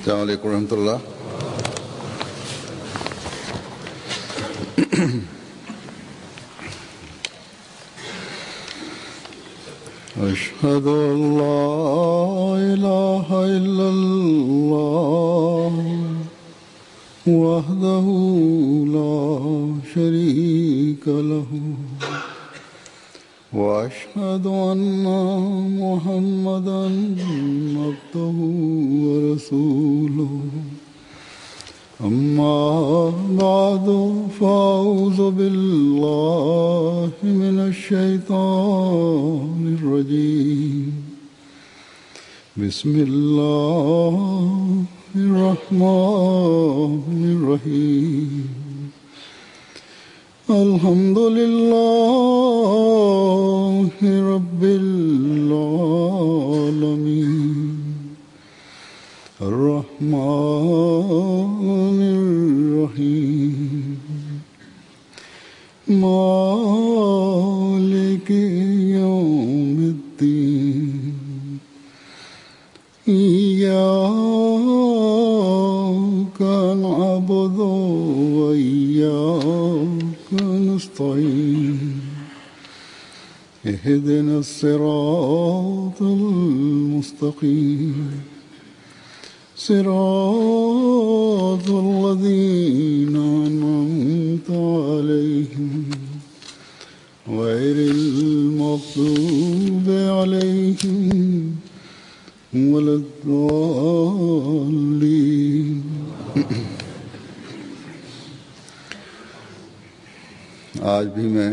السلام عليكم ورحمة الله أشهد أن لا إله إلا الله وحده لا شريك له وأشهد أن محمدا عبده ورسوله أما بعد فأعوذ بالله من الشيطان الرجيم بسم الله الرحمن الرحيم الحمد لله رب العالمين الرحمن الرحيم مالك يوم الدين إياك نعبد وإياك نستعين اهدنا الصراط المستقيم صراط الذين أنعمت عليهم غير المغضوب عليهم ولا الضالين आज भी मैं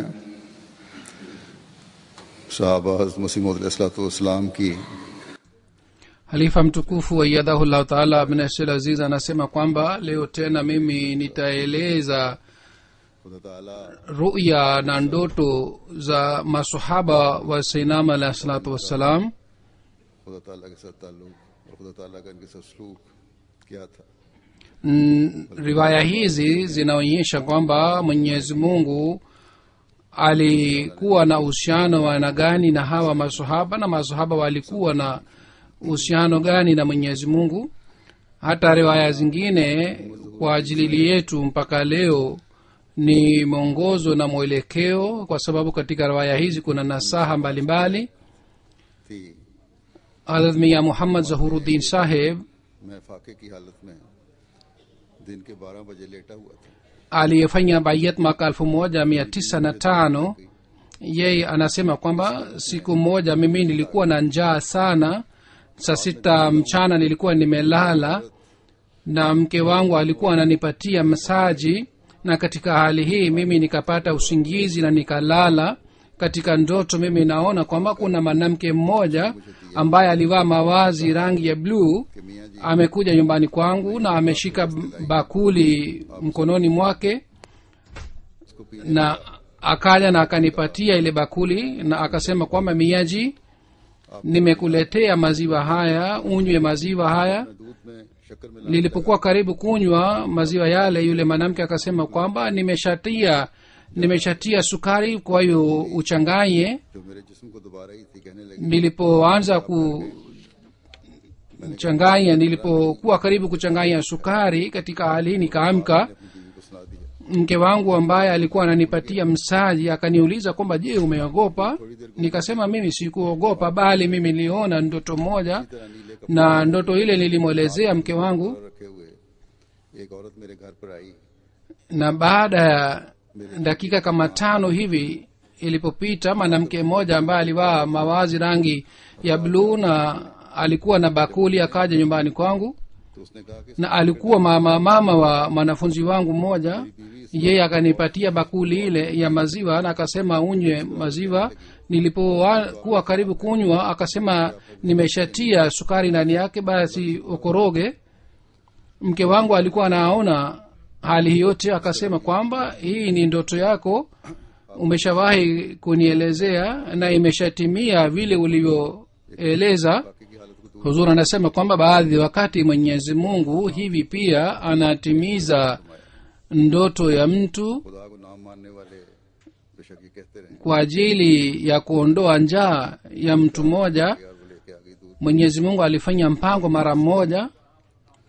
साहबा हज़रत मसीह मसीम की halifa mtukufu waiyadhahullahu taala abnashil aziz anasema kwamba leo tena mimi nitaeleza खुदा ताला ruya na ndoto za masahaba wa sainam alahi salatu wassalam खुदा ताला के साथ ताल्लुक और खुदा ताला का इनके साथ सलूक क्या था Mm, riwaya hizi zinaonyesha kwamba mwenyezi mungu alikuwa na uhusiano wa aina gani na hawa masahaba na masahaba walikuwa na uhusiano gani na mwenyezi mungu hata riwaya zingine kwa ajili yetu mpaka leo ni mwongozo na mwelekeo kwa sababu katika riwaya hizi kuna nasaha mbalimbali थी hadrat miya muhammad zahuruddin saheb मैं फाके की हालत में दिन के बारह बजे लेटा हुआ था aliyefanya bayat mwaka elfu moja mia tisa na tano yeye anasema kwamba siku moja mimi nilikuwa na njaa sana saa sita mchana nilikuwa nimelala na mke wangu alikuwa ananipatia masaji na katika hali hii mimi nikapata usingizi na nikalala katika ndoto mimi naona kwamba kuna mwanamke mmoja ambaye alivaa mawazi rangi ya bluu कि मियाँ जी amekuja nyumbani kwangu na ameshika bakuli mkononi mwake उसको पीने na akaja na akanipatia ile bakuli na akasema kwamba miaji nimekuletea maziwa haya unywe maziwa haya दूध में शक्कर में nilipokuwa karibu kunywa maziwa yale yule mwanamke akasema kwamba nimeshatia nimeshatia sukari kwa hiyo uchanganye जो मेरे जिस्म को दोबारा ही थी कहने लगी nilipoanza kuchanganya nilipokuwa karibu kuchanganya sukari katika hali hii nikaamka अपनी बीवी को सुना दिया mke wangu ambaye alikuwa ananipatia msaji akaniuliza kwamba je umeogopa nikasema mimi sikuogopa bali mimi niliona ndoto moja तरह नीले कपड़े na ndoto ile nilimwelezea mke wangu रखे हुए एक औरत मेरे घर पर आई na baada ya dakika kama tano hivi ilipopita mwanamke mmoja ambaye alivaa mawazi rangi ya bluu na alikuwa na bakuli akaja nyumbani kwangu तो उसने कहा कि na alikuwa mama mama wa mwanafunzi wangu mmoja yeye akanipatia bakuli ile ya maziwa na akasema unywe maziwa nilipokuwa karibu kunywa akasema nimeshatia sukari ndani yake basi ukoroge mke wangu alikuwa anaona hali hii yote akasema kwamba hii ni ndoto yako umeshawahi kunielezea na imeshatimia vile ulivyoeleza बाकी की हालत को दूर huzur anasema kwamba baadhi wakati mwenyezi mungu hivi pia anatimiza ndoto ya mtu खुदा को नाम मानने वाले बेशक ये कहते रहे kwa ajili ya kuondoa njaa ya mtu mmoja यार वो लेके आ गई दूध mwenyezi mungu alifanya mpango mara mmoja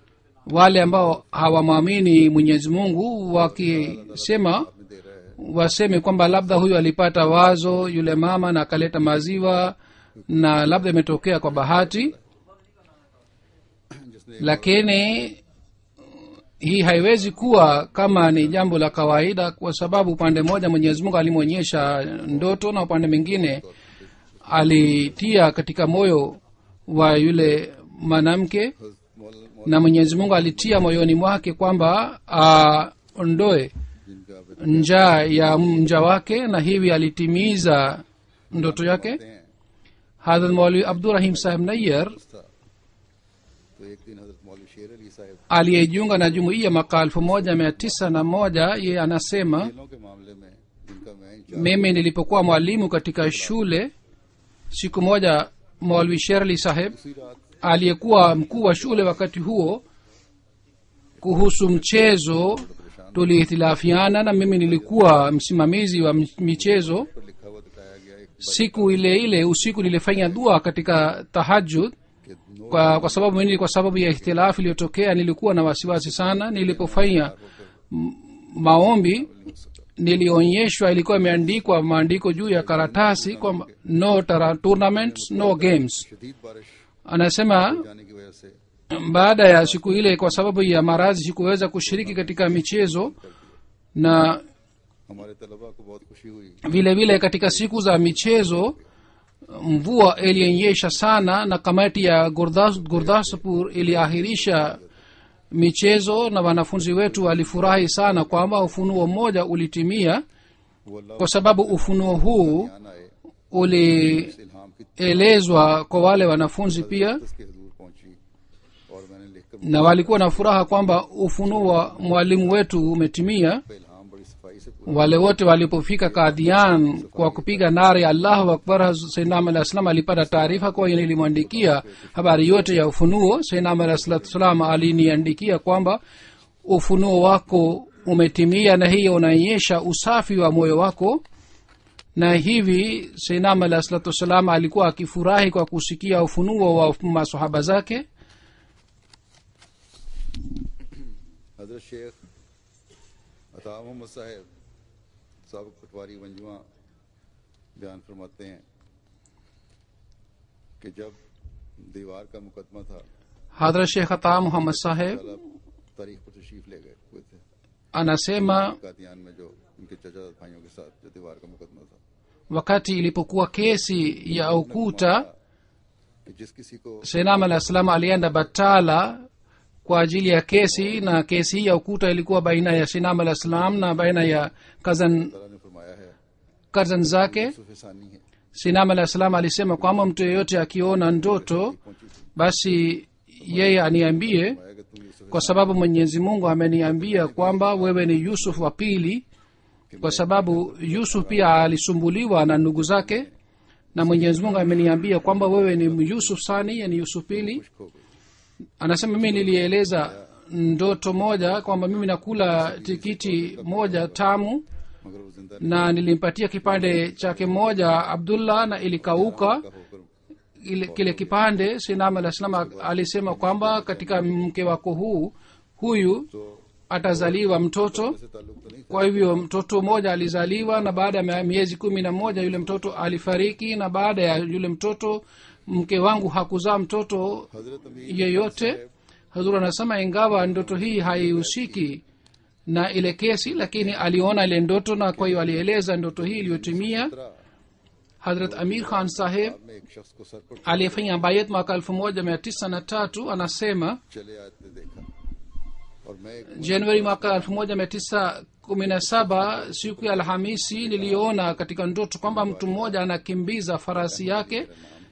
wale ambao hawamwamini mwenyezi mungu wakisema में दे रहा है waseme kwamba labda huyu alipata wazo yule mama na akaleta maziwa na labda imetokea kwa bahati जिसने lakini hii haiwezi kuwa kama ni jambo la kawaida kwa sababu upande mmoja mwenyezi mungu alimwonyesha ndoto na upande mwingine alitia katika moyo wa yule mwanamke मौल- na mwenyezi mungu alitia moyoni mwake kwamba aondoe जिनका बेटा njaa ya mja wake na hivi alitimiza ndoto yake हैं hadrat maulwi abdurahim saheb nayyar था तो एक दिन हजरत मौलवी शेर अली साहब aliyejiunga na jumuiya mwaka elfu moja mia tisa na moja ye anasema खेलों के मामले में जिनका मैं in charge mimi nilipokuwa mwalimu katika shule siku moja maulwi sherli saheb उसी रात aliyekuwa mkuu wa shule wakati huo kuhusu mchezo tulihitilafiana na mimi nilikuwa msimamizi wa m- michezo पर लिखा हुआ दिखाया गया एक siku ile ile usiku nilifanya dua katika tahajud कि नो kwa, kwa sababu nini kwa sababu ya ihtilafu iliyotokea nilikuwa na wasiwasi sana nilipofanya m- maombi nilionyeshwa ilikuwa imeandikwa maandiko juu ya karatasi kwamba no tara, tournaments no games शदीद बारिश anasema जाने की वजह से baada ya siku ile kwa sababu ya maradhi sikuweza kushiriki katika michezo na हमारे तलबा को बहुत खुशी हुई vile vile katika siku za michezo mvua ilionyesha sana na kamati ya Gurdas- gurdaspur iliahirisha michezo na wanafunzi wetu walifurahi sana kwamba ufunuo mmoja ulitimia वो अल्लाह kwa sababu ufunuo huu ध्यान आए ulielezwa इस इल्हाम की kwa wale wanafunzi pia दस के हजूर पहुंची और मैंने लिखकर na walikuwa na furaha kwamba ufunuo wa mwalimu wetu umetimia इल्हाम बड़ी सफाई से पूरा wale wote walipofika kadhian kwa kupiga nare ya allahu akbar sainam alah salam alipata taarifa kwa hiyo nilimwandikia habari yote ya ufunuo sainam alah salatu salam aliniandikia kwamba ufunuo wako umetimia na hiyo unaonyesha usafi wa moyo wako na hivi sainam alah salatu wassalam alikuwa akifurahi kwa kusikia ufunuo wa masahaba zake हजरत शेख अता मोहम्मद साहब सबक पटवारी मंजुआ बयान फरमाते हैं कि जब दीवार का मुकदमा था hadrat shekh ata muhammad saheb ताला तारीख पर तशरीफ ले गए हुए थे anasema कादियान में जो उनके चचा भाइयों के साथ जो दीवार का मुकदमा था wakati ilipokuwa kesi ya ukuta कि जिस किसी को senam alah salam alienda batala kwa ajili ya kesi na kesi hii ya ukuta ilikuwa baina ya sinam alah salam na baina ya kazan ताला ने फरमाया है kazan zake यूसुफ सानी है sinam alah salam alisema kwamba mtu yeyote akiona ndoto पहुंची थी basi yeye aniambie फरमाया कि तुम Yusuf kwa sababu mwenyezi mungu ameniambia kwamba wewe ni yusuf wa pili kwa sababu yusuf pia alisumbuliwa na ndugu zake na mwenyezi mungu ameniambia kwamba wewe ni yusuf sani yani yusuf pili खो गई anasema mimi nilieleza ndoto moja kwamba mimi nakula tikiti moja tamu मगर वो जिंदा na nilimpatia kipande chake moja abdullah na ilikauka का होकर ile, kile kipande sinam alah salam alisema kwamba katika mke wako huu huyu तो atazaliwa mtoto से ताल्लुक तो नहीं था kwa hivyo mtoto mmoja alizaliwa na baada ya miezi kumi na moja yule mtoto alifariki na baada ya yule mtoto mke wangu hakuzaa mtoto हजरत अमीर yeyote hazur anasema ingawa ndoto hii haihusiki na ile kesi lakini aliona ile ndoto na kwa hiyo alieleza ndoto hii iliyotimia तरह hadrat amir khan saheb में एक शख्स को सर पर aliyefanya bayet mwaka elfu moja mia tisa na tatu anasema चले आते देखा और मैं एक januari mwaka elfu moja mia tisa kumi na saba siku ya alhamisi niliona katika ndoto kwamba mtu mmoja anakimbiza farasi yake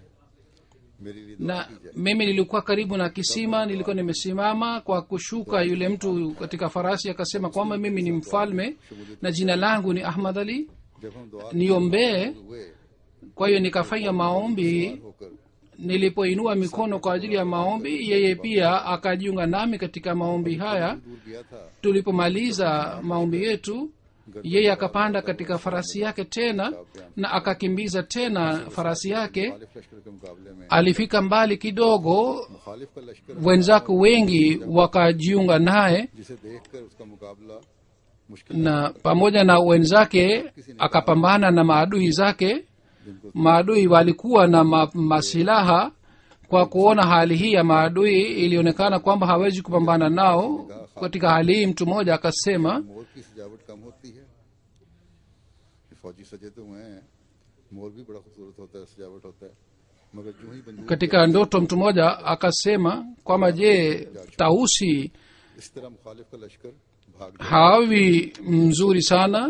मेरे लिए दुआ na की जाए mimi nilikuwa karibu na kisima nilikuwa nimesimama kwa kushuka yule mtu katika farasi akasema kwamba mimi ni mfalme na jina langu ni ahmad ali जब हम दुआ niombee हुए kwa hiyo nikafanya maombi होकर nilipoinua mikono kwa ajili ya maombi yeye pia akajiunga nami katika maombi haya दूर गया था tulipomaliza maombi yetu yeye akapanda katika farasi yake tena na akakimbiza tena farasi yake मुखालिफ लश्कर के मुकाबले में alifika mbali kidogo मुखालिफ का लश्कर wenzake wengi wakajiunga naye जिसे देखकर उसका मुकाबला मुश्किल na pamoja na wenzake akapambana na maadui zake जिनको maadui walikuwa na ma, masilaha kwa kuona hali hii ya maadui ilionekana kwamba hawezi kupambana nao katika hali hii mtu mmoja akasema मोर की सजावट कम होती है कि फौजी सजे तो हुए हैं मोर भी बड़ा खूबसूरत होता है सजावट होता है मगर जो ही बंदूक katika ndoto mtu mmoja akasema kwamba je tausi इस तरह मुखालिफ का लश्कर भाग जाए hawi mzuri sana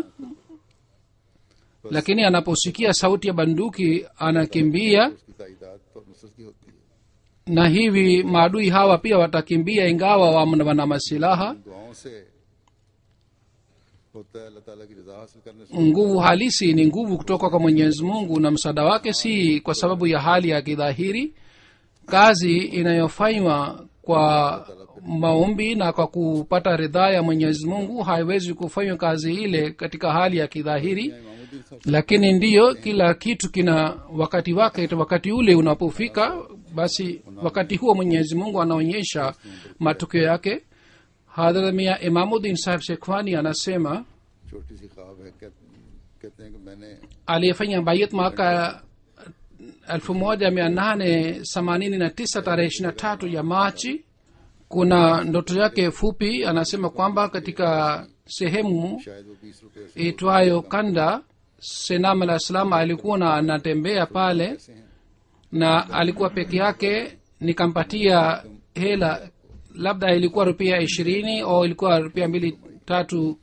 lakini anaposikia sauti ya banduki anakimbia उसकी ताइदाद तो नुसरत की होती है na hivi maadui hawa pia watakimbia ingawa wana wana masilaha दुआओं से होता है अल्लाह ताला की रजा हासिल करने से nguvu halisi ni nguvu kutoka kwa mwenyezi mungu na msaada wake si kwa sababu ya hali ya kidhahiri kazi inayofanywa kwa maombi na kwa kupata ridhaa ya mwenyezi mungu haiwezi kufanywa kazi ile katika hali ya kidhahiri Imamuddin साहब lakini ndiyo kila kitu kina wakati wake wakati ule unapofika basi wakati huo mwenyezi mungu anaonyesha matokeo yake hadhrat mia imamuddin saheb shekhwani anasema छोटी सी ख्वाब है कह, कहते हैं कि मैंने aliyefanya bayat mwaka 1889 tarehe 23 ya machi kuna ndoto yake fupi anasema kwamba katika sehemu शायद वो बीस रुपये से itwayo kanda senam alah salam alikuwa na anatembea pale हैं na alikuwa peke yake nikampatia hela labda ilikuwa rupia ishirini au ilikuwa rupia mbili tatu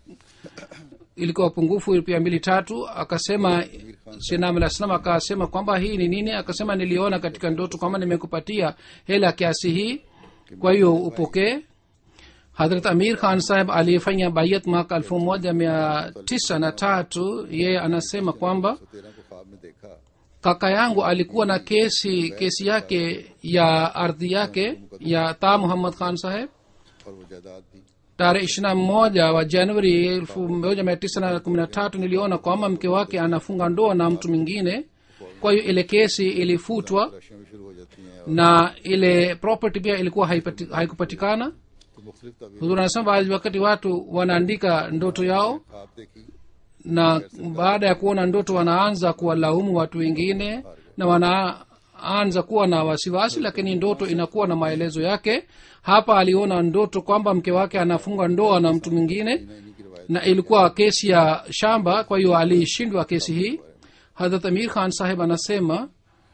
ilikuwa pungufu rupia mbili tatu akasema sinam alah salam akasema kwamba hii ni nini akasema niliona katika ndoto kwamba nimekupatia hela kiasi hii kwa hiyo upokee hadrat amir khan saheb aliyefanya bayat mwaka elfu moja mia tisa na tatu yeye anasema kwamba तो तेरह को ख्वाब में देखा kaka yangu alikuwa na kesi kesi yake ya ardhi yake ya ta muhammad khan saheb और वो जायदाद दी tarehe ishirina moja wa januari elfu moja mia tisa na kumi na tatu niliona kwamba mke wake anafunga ndoa na mtu mwingine kwa hiyo ile kesi ilifutwa तलाशियां भी शुरू हो जाती हैं और na ile property pia ilikuwa haipati- haikupatikana तो मुख्तलिफ तवील huzuri anasema baadhi wakati watu wanaandika ndoto yao ख्वाब देखी na baada ya kuona ndoto wanaanza kuwalaumu watu wengine na wanaanza kuwa na wasiwasi lakini ndoto inakuwa na maelezo yake hapa aliona ndoto kwamba mke wake anafunga ndoa na mtu mwingine इन्हीं की रिवायत na ilikuwa kesi ya shamba kwa hiyo alishindwa kesi hii hadrat amir khan saheb anasema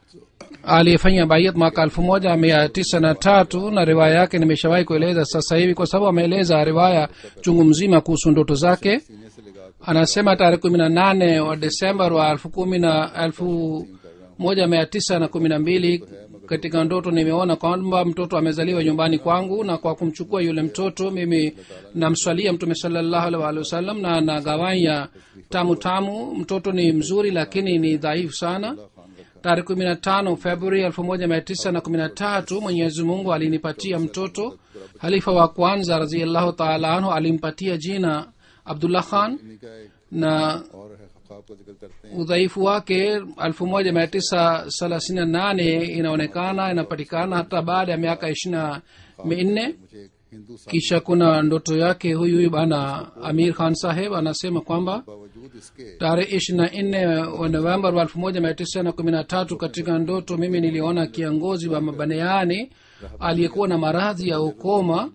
aliyefanya bayat mwaka elfu moja mia tisa na tatu na riwaya yake nimeshawahi kueleza sasa hivi kwa sababu ameeleza riwaya chungu mzima kuhusu ndoto zake सीने से लगा कर anasema tarehe kumi na nane wa desemba wa elfu kumi na elfu moja mia tisa na kumi na mbili katika ndoto nimeona kwamba mtoto amezaliwa nyumbani kwangu na kwa kumchukua yule mtoto mimi namswalia mtume salallahu alaihi waalihi wasallam na nagawanya tamu tamu mtoto ni mzuri lakini ni dhaifu sana tarehe kumi na tano februari elfu moja mia tisa na kumi na tatu mwenyezi mungu alinipatia mtoto halifa wa kwanza raziallahu taala anhu alimpatia jina abdullah khan इन्हीं का एक na और है ख्वाब का जिक्र करते हैं udhaifu wake elfu moja mia tisa thelathini na nane inaonekana inapatikana hata baada ya miaka ishirina minne मुझे एक हिंदू साहब kisha kuna ndoto yake huyu huyu bana amir khan saheb anasema kwamba बावजूद इसके tarehe ishiri na nne wa novemba wa elfu moja mia tisa na kumi na tatu katika ndoto mimi niliona kiongozi wa mabaneani aliyekuwa na maradhi ya ukoma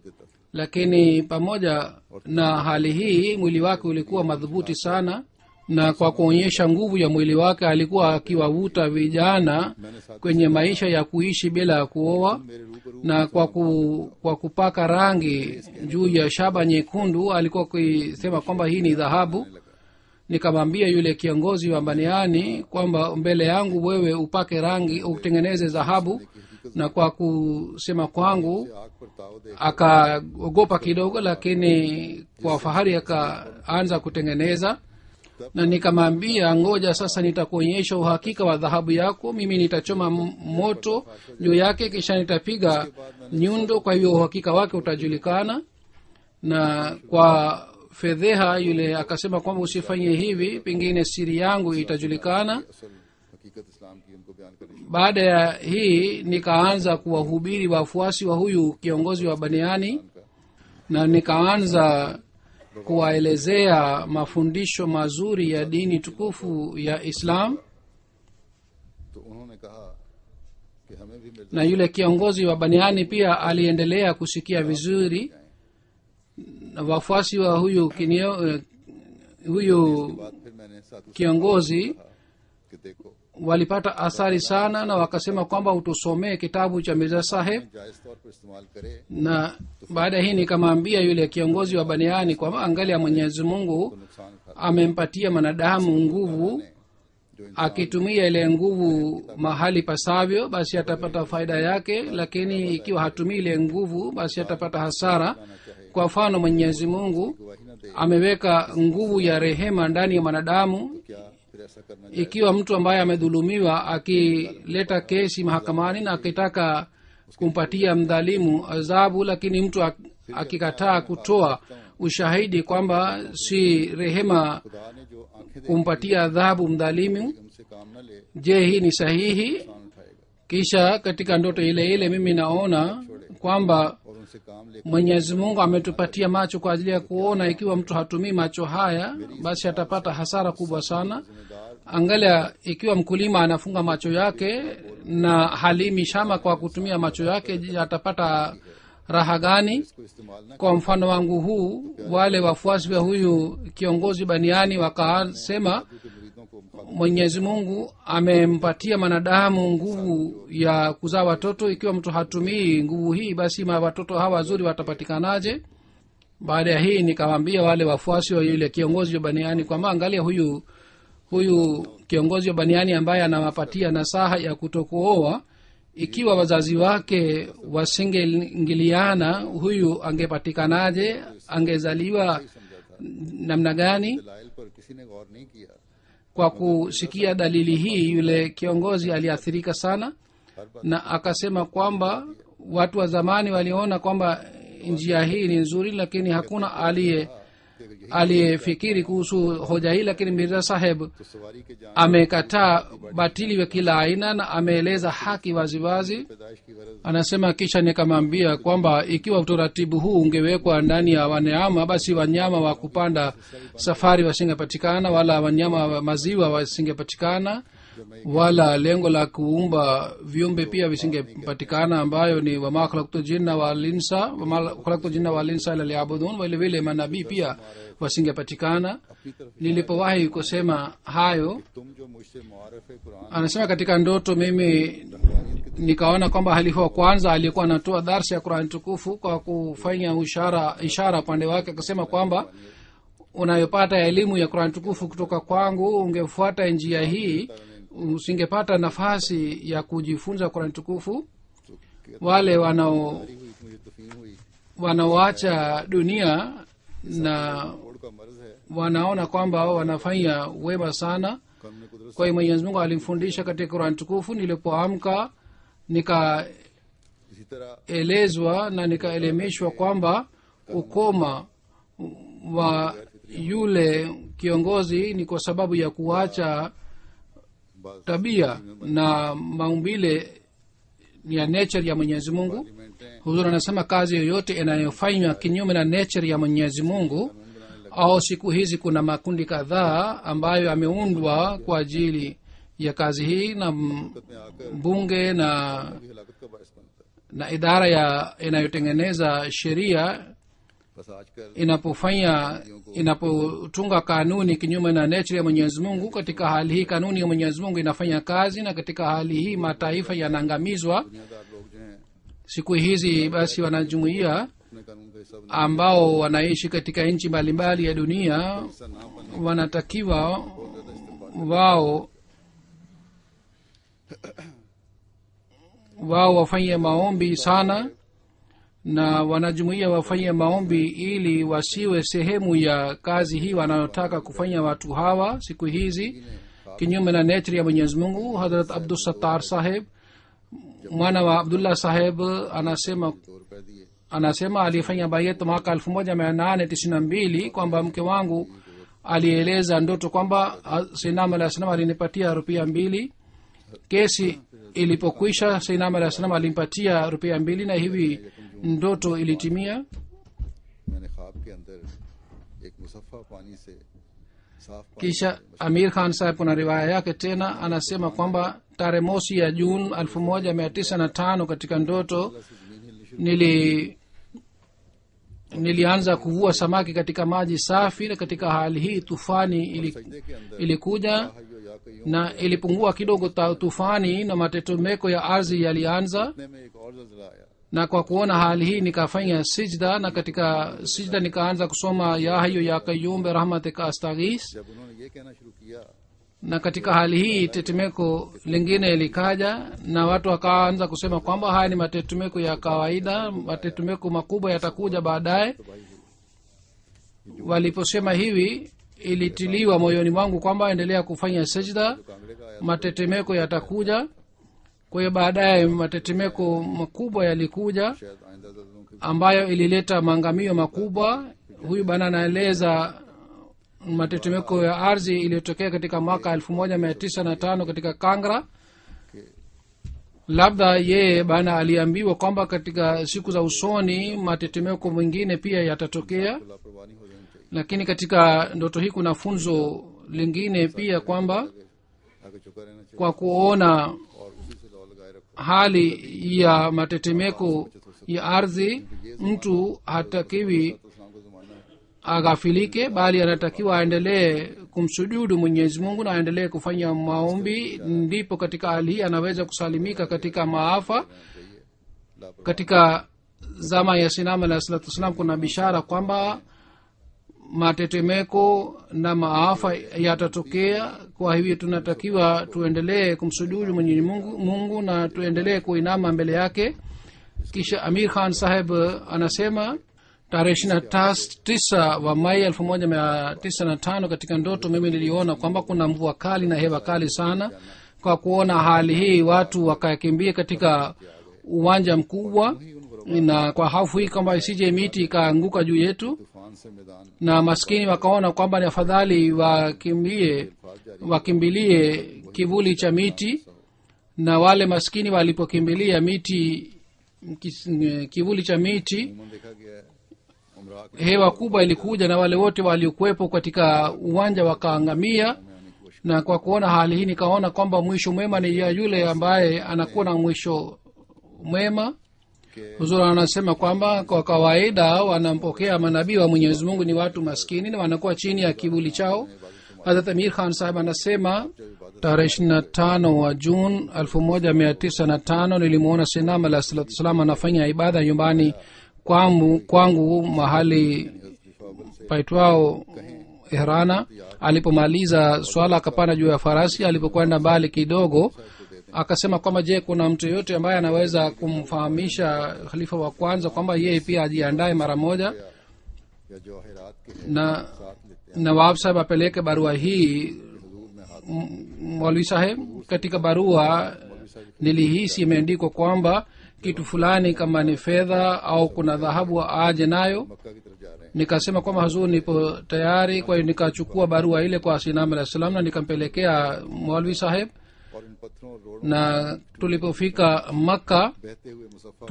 lakini pamoja na hali hii mwili wake ulikuwa madhubuti sana na kwa kuonyesha nguvu ya mwili wake alikuwa akiwavuta vijana kwenye maisha ya kuishi bila ya kuoa मेरे रूबरू na kwa, ku, kwa kupaka rangi juu ya shaba nyekundu alikuwa akisema kwamba hii ni dhahabu nikamwambia yule kiongozi wa baniani kwamba mbele yangu wewe upake rangi utengeneze dhahabu na kwa kusema kwangu आग पर ताव दे akaogopa kidogo lakini kwa fahari akaanza kutengeneza na nikamwambia ngoja sasa nitakuonyesha uhakika wa dhahabu yako mimi nitachoma m- moto juu yake kisha nitapiga nyundo kwa hivyo uhakika wake utajulikana na kwa fedheha yule akasema kwamba usifanye hivi pengine siri yangu itajulikana असल हकीकत इस्लाम की उनको बयान करनी शुरू baada ya hii nikaanza kuwahubiri wafuasi wa huyu kiongozi wa baniani का na nikaanza kuwaelezea mafundisho mazuri ya dini tukufu ya islam तो उन्होंने कहा कि हमें भी Mirza na yule kiongozi wa baniani pia aliendelea kusikia vizuri na wafuasi wa huyu kinio, eh, huyu बाद फिर मैंने साधु kiongozi कहा कि देखो walipata athari sana na wakasema kwamba utusomee kitabu cha mirza saheb जायज तौर पर इस्तेमाल करे na baada ya hii nikamwambia yule kiongozi wa baniani kwamba angalia mwenyezi mungu तो नुकसान खा amempatia mwanadamu nguvu जो इंसान akitumia ile nguvu mahali pasavyo basi atapata faida yake lakini ikiwa hatumii ile nguvu basi atapata hasara आना चाहे kwa mfano mwenyezi mungu गवाही न दे ameweka nguvu ya rehema ndani ya mwanadamu क्या फिर ऐसा करना चाहिए ikiwa mtu ambaye amedhulumiwa akileta kesi mahakamani na akitaka kumpatia mdhalimu adhabu lakini mtu ak- akikataa kutoa ushahidi kwamba si rehema खुदा ने जो आंखें दे kumpatia adhabu mdhalimu हमसे काम न ले je hii ni sahihi नुकसान उठाएगा kisha katika ndoto ile ile mimi naona kwamba और उनसे काम ले mwenyezi mungu ametupatia macho kwa ajili ya kuona ikiwa mtu hatumii macho haya basi atapata hasara kubwa sana जिम्मेदार angalia ikiwa mkulima anafunga macho yake na halimi shamba kwa kutumia macho yake je, atapata raha gani इसको इस्तेमाल न kwa mfano wangu huu wale wafuasi wa huyu kiongozi baniani wakasema के मुरीदों को मुखातिब mwenyezi mungu amempatia mwanadamu nguvu ya kuzaa watoto ikiwa mtu hatumii nguvu hii basi ma watoto hawa wazuri watapatikanaje baada ya hii nikawambia wale wafuasi wa yule kiongozi wa baniani kwamba angalia huyu huyu kiongozi wa baniani ambaye anawapatia nasaha ya kutokuoa ikiwa wazazi wake wasingeingiliana huyu angepatikanaje angezaliwa namna gani दलाइल पर किसी ने गौर नहीं किया kwa kusikia dalili hii yule kiongozi aliathirika sana हर बात na akasema kwamba watu wa zamani waliona kwamba njia hii ni nzuri lakini hakuna aliye कि अगर यही aliyefikiri kuhusu hoja hii lakini mirza saheb तो सवारी के जान amekataa batili wa kila aina na ameeleza haki waziwazi पैदाइश की गरज anasema kisha nikamwambia kwamba ikiwa utaratibu huu ungewekwa ndani ya wanyama basi wanyama wa kupanda safari wasingepatikana wala wanyama wa maziwa wasingepatikana wala lengo la kuumba viumbe pia visingepatikana ambayo ni wama khalaktu jinna walinsa wama khalaktu jinna walinsa ila liyabudun vile vile manabii pia wasingepatikana अपनी तरफ nilipowahi kusema hayo तुम जो मुझसे मुआरफ Quran anasema katika ndoto mimi nikaona kwamba halifa wa kwanza aliyekuwa anatoa darsa ya qurani tukufu kwa kufanya ishara ishara upande wake akasema kwamba unayopata elimu ya qurani tukufu kutoka kwangu ungefuata njia hii usingepata nafasi ya kujifunza qurani tukufu wale wanao हुई मुझे तफीम हुई wanaoacha dunia na code का मर्ज है wanaona kwamba wanafanya wema sana कानून कुदरत kwa hiyo mwenyezi mungu alimfundisha katika qurani tukufu nilipoamka nikaelezwa इसी तरह na nikaelimishwa kwamba ukoma wa yule kiongozi ni kwa sababu ya kuacha बाज tabia na maumbile ya nature ya mwenyezi mungu पार्लियामेंटें huzur anasema kazi yoyote inayofanywa kinyume na nature ya mwenyezi mungu au siku hizi kuna makundi kadhaa ambayo yameundwa kwa ajili ya kazi hii na m- में आकर bunge na भी हलाकत का बायस बनता है na idara ya inayotengeneza sheria बस आजकल inapofanya inapotunga kanuni kinyume na nature ya mwenyezi mungu katika hali hii kanuni ya mwenyezi mungu inafanya kazi na katika hali hii mataifa yanaangamizwa दुनियादार लोग जो हैं siku hizi basi wanajumuia अपने कानून का हिस्सा बना ambao wanaishi katika nchi mbalimbali ya dunia हिस्सा ना बनने wanatakiwa wao wao wafanye maombi sana na wanajumuia wafanye maombi ili wasiwe sehemu ya kazi hii wanayotaka kufanya watu hawa siku hizi kinyume na netri ya mwenyezi mungu hadrat abdusattar saheb mwana wa abdullah saheb anasema दो रुपए दिए anasema aliyefanya bayet mwaka elfu moja mia nane tisini na mbili kwamba mke wangu alieleza ndoto kwamba sinam alah salam alinipatia rupia mbili kesi ilipokwisha sinam alah salam alimpatia rupia mbili na hivi ndoto ilitimia मैंने ख्वाब के अंदर एक मुसफ़ा पानी से साफ पानी kisha amir khan saheb kuna riwaya yake tena anasema kwamba tarehe mosi ya juni elfu moja mia tisa na tano katika ndoto nili nilianza kuvua samaki katika maji safi na katika hali hii tufani ili, सजदे के अंदर ilikuja हायो या कयूं na ilipungua kidogo ta- tufani na matetemeko ya ardhi yalianza इतने में एक और जलजला आया na kwa kuona hali hii nikafanya sijda na katika sijda nikaanza kusoma ya hayo ya kayumbe rahmatika astaghis जब उन्होंने ये कहना शुरू किया na katika hali hii tetemeko lingine likaja na watu wakaanza kusema kwamba haya ni matetemeko ya kawaida matetemeko makubwa yatakuja baadaye waliposema hivi ilitiliwa moyoni mwangu kwamba endelea kufanya sajda कांगड़े का आया matetemeko yatakuja kwa hiyo baadaye matetemeko makubwa yalikuja शायद आइंदा जल्जलों के ambayo ilileta maangamio makubwa huyu bana anaeleza matetemeko ya ardhi iliyotokea katika mwaka elfu moja mia tisa na tano katika kangra labda yeye bana aliambiwa kwamba katika siku za usoni matetemeko mengine pia yatatokea लापरवाही हो जानी चाहिए lakini katika ndoto hii kuna funzo lingine pia kwamba आगे चुका रहना चाहिए kwa kuona और उसी से लौ लगाए रखो hali ya matetemeko ya ardhi mtu hatakiwi तो इस्लाम का जमाना है aghafilike bali anatakiwa aendelee kumsujudu mwenyezi mungu na aendelee kufanya maombi ndipo katika hali hii anaweza kusalimika katika maafa katika zama ya sinam alah salatu wassalam kuna bishara kwamba matetemeko na maafa yatatokea kwa hivyo tunatakiwa tuendelee kumsujudu mwenyezi mungu, mungu na tuendelee kuinama mbele yake kisha amir khan saheb anasema tarehe ishiri na tisa wa mai elfu moja mia tisa na tano katika ndoto mimi niliona kwamba kuna mvua kali na hewa kali sana kwa kuona hali hii watu wakakimbia katika uwanja mkubwa na kwa hofu hii kwamba isije miti ikaanguka juu yetu तूफान से मैदान na maskini wakaona kwamba ni afadhali wakimbie wakimbilie kivuli cha miti na wale maskini walipokimbilia miti kis- kivuli cha miti उमन देखा गया है उमरा के hewa kubwa ilikuja na wale wote waliokuwepo katika uwanja wakaangamia में आने की कोशिश na kwa kuona hali hii nikaona kwamba mwisho mwema ni ya yule ambaye anakuwa na mwisho mwema के huzuri anasema kwamba kwa kawaida wanampokea manabii wa mwenyezi mungu ni watu maskini na wanakuwa chini ya kivuli chao hadrat amir khan sahib anasema tarehe ishiri na tano wa jun elfu moja mia tisa na tano nilimwona sinam alah salatu wassalam anafanya ibada nyumbani kwangu, kwangu mahali paitwao ihrana alipomaliza swala akapanda juu ya farasi alipokwenda mbali kidogo akasema kwamba je kuna mtu yoyote ambaye anaweza kumfahamisha khalifa wa kwanza kwamba yeye pia ajiandae mara moja या जवाहरात के na साथ लेते nawab saheb apeleke barua hii हजूर में हाथ M- mwalwi saheb katika barua nilihisi imeandikwa kwamba kitu fulani kama ni fedha au kuna dhahabu aje nayo मक्का की तरफ जा रहे हैं nikasema kwamba hazur nipo tayari kwa hiyo nikachukua barua ile kwa sinam alah salam na nikampelekea mwalwi saheb और इन पत्थरों और रोड़ों na tulipofika makka बहते हुए मुसफ़ा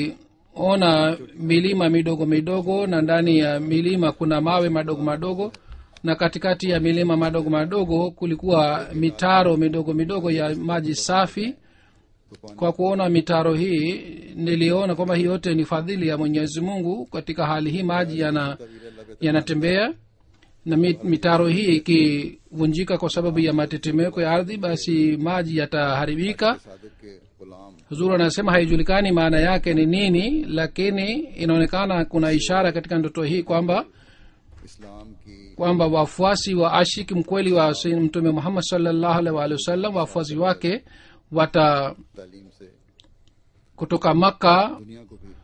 tuliona milima midogo midogo na ndani ya milima kuna mawe madogo madogo na katikati ya milima madogo madogo kulikuwa mitaro midogo midogo ya maji safi kwa kuona mitaro hii niliona kwamba hii yote ni fadhili ya mwenyezi mungu katika hali hii maji yana yanatembea na mi- mitaro hii ikivunjika kwa sababu ya matetemeko ya ardhi basi maji yataharibika Sadiq के गुलाम huzuru anasema haijulikani maana yake ni nini lakini inaonekana kuna ishara katika ndoto hii kwamba इस्लाम की kwamba wafuasi wa ashiki mkweli wa Sayyid mtume muhammad salllahu alaihi waalihi wasallam wafuasi wake wata तालीम से kutoka makka दुनिया को भी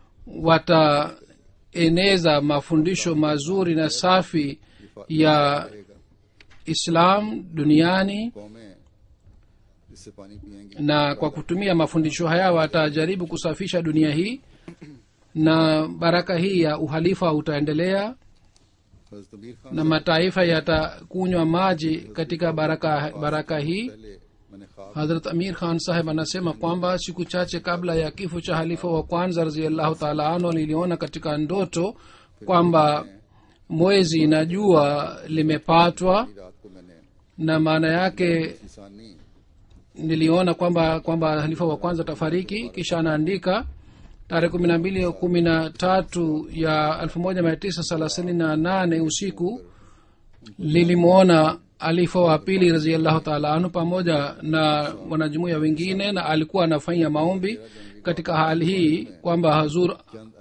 wataeneza mafundisho mazuri na safi ya रहेगा islam duniani कौमें इससे पानी पियेंगी na kwa kutumia mafundisho haya watajaribu kusafisha dunia hii na baraka hii ya uhalifa utaendelea हजरत अमीर Khan na mataifa yatakunywa maji katika baraka, baraka hii पहले मैंने ख्वाब hadrat amir khan saheb anasema kwamba siku chache kabla ya kifo cha halifa wa kwanza raziallahu taala anhu niliona katika ndoto kwamba mwezi na jua limepatwa की रात को मैंने na maana yake इंसानी niliona kwamba kwamba halifa wa kwanza tafariki kisha anaandika tarehe kumi na mbili kumi na tatu ya elfu moja mia tisa thelathini na nane usiku lilimwona alifa wa pili raziallahu taala anhu pamoja na wanajumuia wengine na alikuwa anafanya maombi katika hali hii kwamba hazur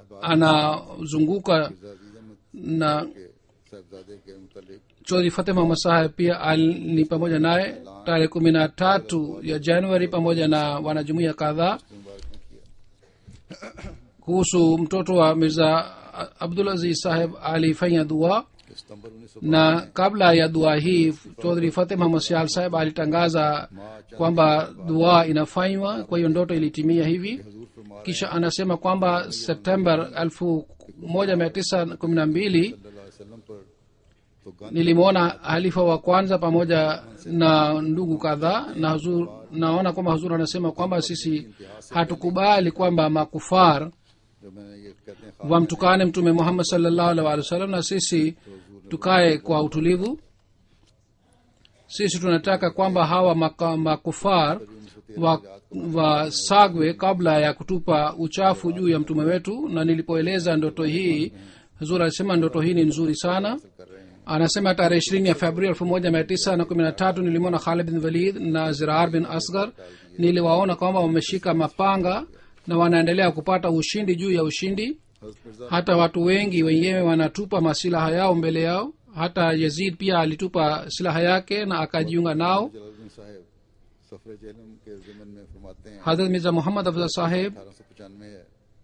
anazunguka na के साहबजादे के मुतलिक chodhri fateh muhammad saheb pia al- ni pamoja naye tarehe kumi na tatu ya januari pamoja na wanajumuia kadhaa मुबारक ने किया kuhusu mtoto wa mirza abdul aziz saheb alifanya dua कि सितंबर उन्नीस सौ na kabla ya dua hii chodhri fateh muhammad sial saheb alitangaza kwamba dua inafanywa kwa hiyo ndoto ilitimia hivi हजूर फरमा kisha anasema kwamba september elfu moja mia tisa kumi na mbili वसल्लम पर तो Gandhi nilimwona halifa wa kwanza pamoja na ndugu kadhaa na huzur, naona kwamba huzur anasema kwamba sisi hatukubali kwamba makufar जो मैंने ये कहते हैं ख्वाब wamtukane mtume muhammad salllahu alih walih wasallam na sisi tukae kwa utulivu sisi tunataka kwamba hawa maka, makufar wa, wasagwe kabla ya kutupa uchafu juu ya mtume wetu na nilipoeleza ndoto hii huzur alisema ndoto hii ni nzuri sana कर रहे हैं anasema tarehe ishirini ya februari elfu moja mia tisa na kumi na tatu nilimwona khalid bin walid na zirar bin asgar niliwaona kwamba wameshika mapanga na wanaendelea kupata ushindi juu ya ushindi हजरत Mirza hata watu wengi wenyewe wanatupa masilaha yao mbele yao hata yazid pia alitupa silaha yake na akajiunga nao Jalaluddin साहब सफर जेलम के जमन में फरमाते हैं hadrat mirza muhammad afzal saheb अठारह सौ पचानवे है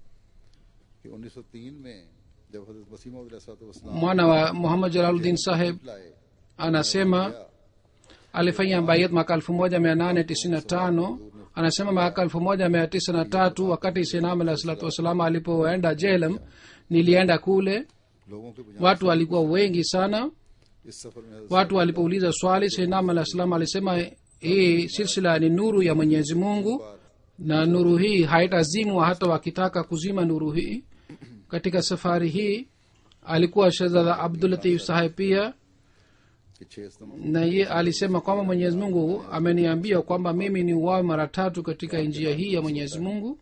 कि उन्नीस सौ तीन में जब हजरत वसीम वसलाम mwana wa muhammad jalaluddin saheb लाए anasema alifanya bayat mwaka elfu moja mia nane tisini na tano anasema mwaka elfu moja mia tisa na tatu wakati sinam alah salatu wassalam alipoenda jelam nilienda kule लोगों के बुझाने watu walikuwa wengi sana इस सफर में हजरत watu walipouliza swali sinam alah salam alisema hii silsila ni nuru ya mwenyezi mungu na nuru hii haitazimwa hata wakitaka kuzima nuru hii katika safari hii alikuwa shehzada abdulatif saheb pia के छह स्तंभ na ye alisema kwamba mwenyezi mungu ameniambia kwamba mimi ni uwawe mara tatu katika njia hii ya mwenyezi mungu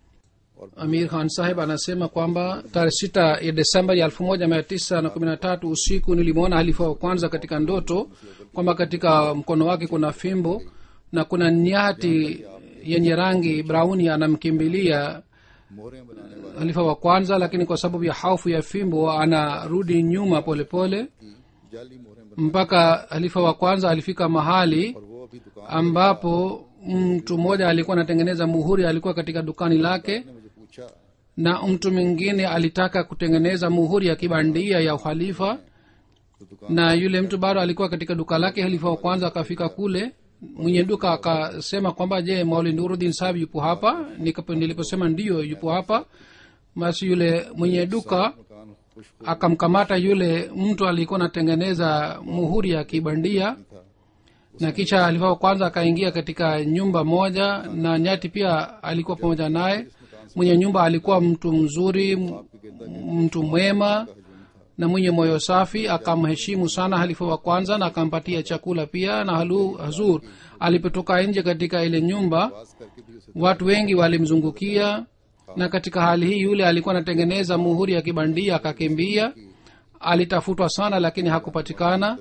amir khan saheb anasema kwamba tarehe sita ya desemba ya elfu moja mia tisa na kumi na tatu usiku nilimwona halifa wa kwanza katika ndoto kwamba katika mkono wake kuna fimbo na kuna nyati yenye rangi brauni anamkimbilia मोहरें बनाने वाले halifa wa kwanza lakini kwa sababu ya haufu ya fimbo anarudi nyuma polepole pole. की जाली मोहरें बना mpaka halifa wa kwanza alifika mahali और वो अभी दुकान ambapo mtu mmoja alikuwa anatengeneza muhuri alikuwa katika dukani lake ने मुझे पूछा na mtu mwingine alitaka kutengeneza muhuri ya kibandia ya uhalifa तो दुकान na yule mtu bado alikuwa katika duka lake halifa wa kwanza akafika kule mwenye duka akasema kwamba je mauli nurudin sahab yupo hapa Nikapo- niliposema ndiyo yupo hapa basi yule mwenye duka मकान खुश akamkamata yule mtu alikuwa anatengeneza muhuri ya kibandia था na kisha alifaa wa kwanza akaingia katika nyumba moja na nyati pia alikuwa pamoja naye mwenye nyumba alikuwa mtu mzuri m- mtu mwema na mwenye moyo safi akamheshimu sana halifa wa kwanza na akampatia chakula pia na halu, hazur alipotoka nje katika ile nyumba पास करके भी उसे watu wengi walimzungukia na katika hali hii yule alikuwa anatengeneza muhuri ya kibandia akakimbia alitafutwa sana lakini hakupatikana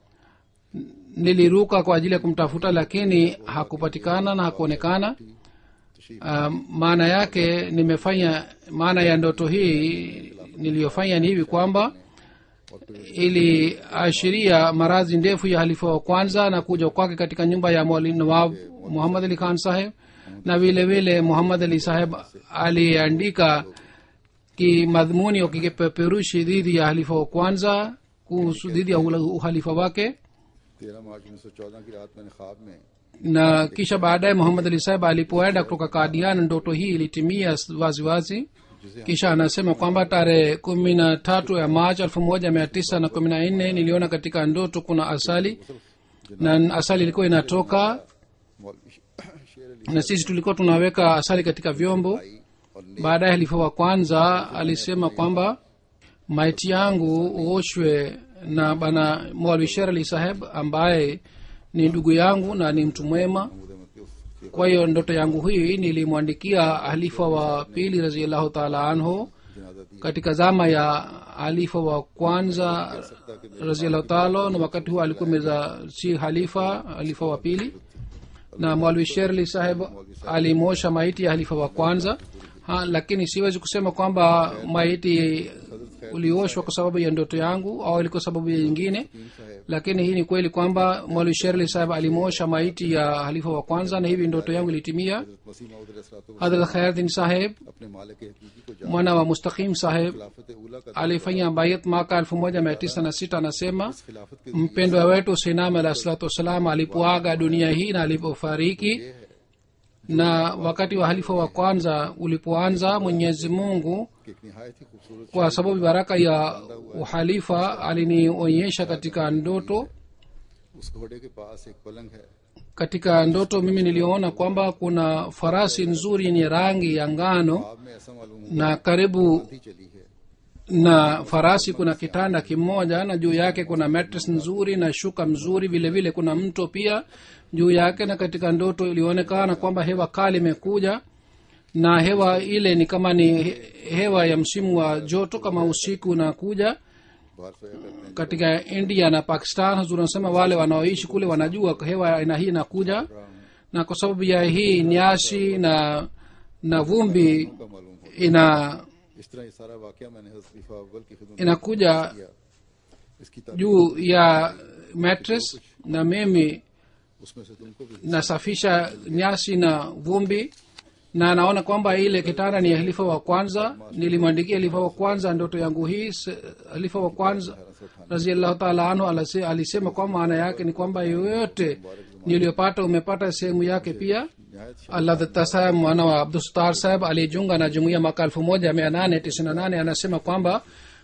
niliruka kwa ajili ya kumtafuta lakini hakupatikana na hakuonekana uh, maana yake nimefanya maana ya ndoto hii niliyofanya ni hivi kwamba iliashiria maradhi ndefu ya halifa wa kwanza na kuja kwake katika nyumba ya mwali nawab muhammad ali khan saheb na vile vile muhammad ali saheb aliandika kimadhmuni au kipeperushi dhidi ya halifa wa kwanza kuhusu dhidi ya ula- uhalifa wake तेरह मार्च उन्नीस सौ चौदह की रात मैंने ख्वाब में na kisha baadaye muhammad ali saheb alipoenda kutoka kadian ndoto hii ilitimia waziwazi जिसे हम kisha anasema kwamba tarehe kumi na tatu ya machi elfu moja mia tisa na kumi na nne niliona katika ndoto kuna asali na asali ilikuwa inatoka मौलवी शेर Ali na sisi tulikuwa tunaweka asali katika vyombo और ने baadaye halifa wa kwanza alisema kwamba maiti yangu uoshwe na bana mwalwi sher ali saheb ambaye ni ndugu yangu na ni mtu mwema मुदे मत के उसके kwa hiyo ndoto yangu hii nilimwandikia halifa wa pili raziallahu taala anhu जनाजा दी katika zama ya halifa wa kwanza raziallahu taala na wakati huo alikuwa meza si halifa halifa wa pili na mwalwi sherli saheb alimosha maiti ya halifa wa kwanza ha, lakini siwezi kusema kwamba maiti ulioshwa kwa sababu ya ndoto yangu au ilikuwa sababu ya nyingine साहब lakini hii ni kweli kwamba mwalwi sherli saheb alimosha maiti ya halifa wa kwanza na hivi ndoto yangu ilitimia मसीह मऊद hadrat khairdin saheb अपने मालिक हकीकी को जान mwana wa mustaqim saheb खिलाफत उला का alifanya bayat mwaka elfu moja mia tisa na sita anasema खिलाफत के mpendwa wetu sinam alah salatu wassalam alipoaga dunia hii na alipofariki na wakati wa halifa wa kwanza ulipoanza mwenyezi mungu कि एक निहायत ही खूबसूरत kwa sababu baraka ya uhalifa alinionyesha katika ndoto उस घोड़े के पास एक पलंग है katika ndoto mimi niliona kwamba kuna farasi nzuri yenye rangi ya ngano आप में ऐसा मालूम हुआ na karibu ही चली है na farasi kuna kitanda kimoja na juu yake kuna mattress nzuri na shuka mzuri vile vile kuna mto pia juu yake na katika ndoto ilionekana kwamba hewa kali imekuja na hewa ile ni kama ni he- hewa ya msimu wa joto kama usiku unakuja बाहर सोया करते हैं katika india na pakistan hazur anasema wale wanaoishi kule wanajua hewa ya aina hii inakuja na kwa sababu ya hii nyasi na na vumbi का मालूम हो ina इस तरह ये सारा वाक्य मैंने हज़रत खलीफा अव्वल की खिदमत में inakuja किया इसकी तारीफ juu ya mattress na mimi उसमें से तुमको भी nasafisha nyasi na vumbi na naona kwamba ile kitanda ni ya halifa wa kwanza nilimwandikia halifa wa kwanza ndoto yangu hii Se- halifa wa kwanza raziallahu taala anhu alase- alisema kwa maana yake ni kwamba yoyote niliyopata umepata sehemu yake pia नहायत allah datta saheb mwana wa abdustar saheb alijiunga na jumuia mwaka elfu moja mia nane tisini na nane anasema kwamba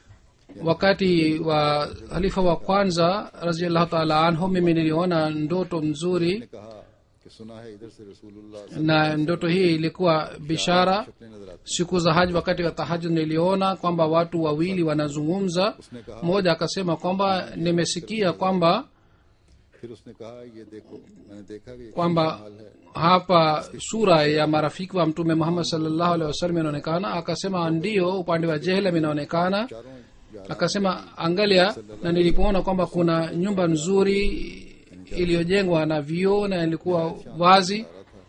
wakati wa halifa wa kwanza raziallahu taala anhu mimi niliona ndoto mzuri ने कहा कि सुना है इधर से रसूलुल्लाह na ndoto hii ilikuwa bishara शक्लें नजर आती siku za haji wakati wa tahajud niliona kwamba watu wawili wanazungumza mmoja akasema kwamba nimesikia kwamba फिर उसने कहा ये देखो मैंने देखा कि ये kwamba हाल है hapa sura ya marafiki wa mtume muhammad salllahu alehi wasallam inaonekana akasema ndio upande wa jehlam inaonekana चारों यार akasema angalia na nilipoona kwamba kuna nyumba nzuri iliyojengwa na vioo na ilikuwa wazi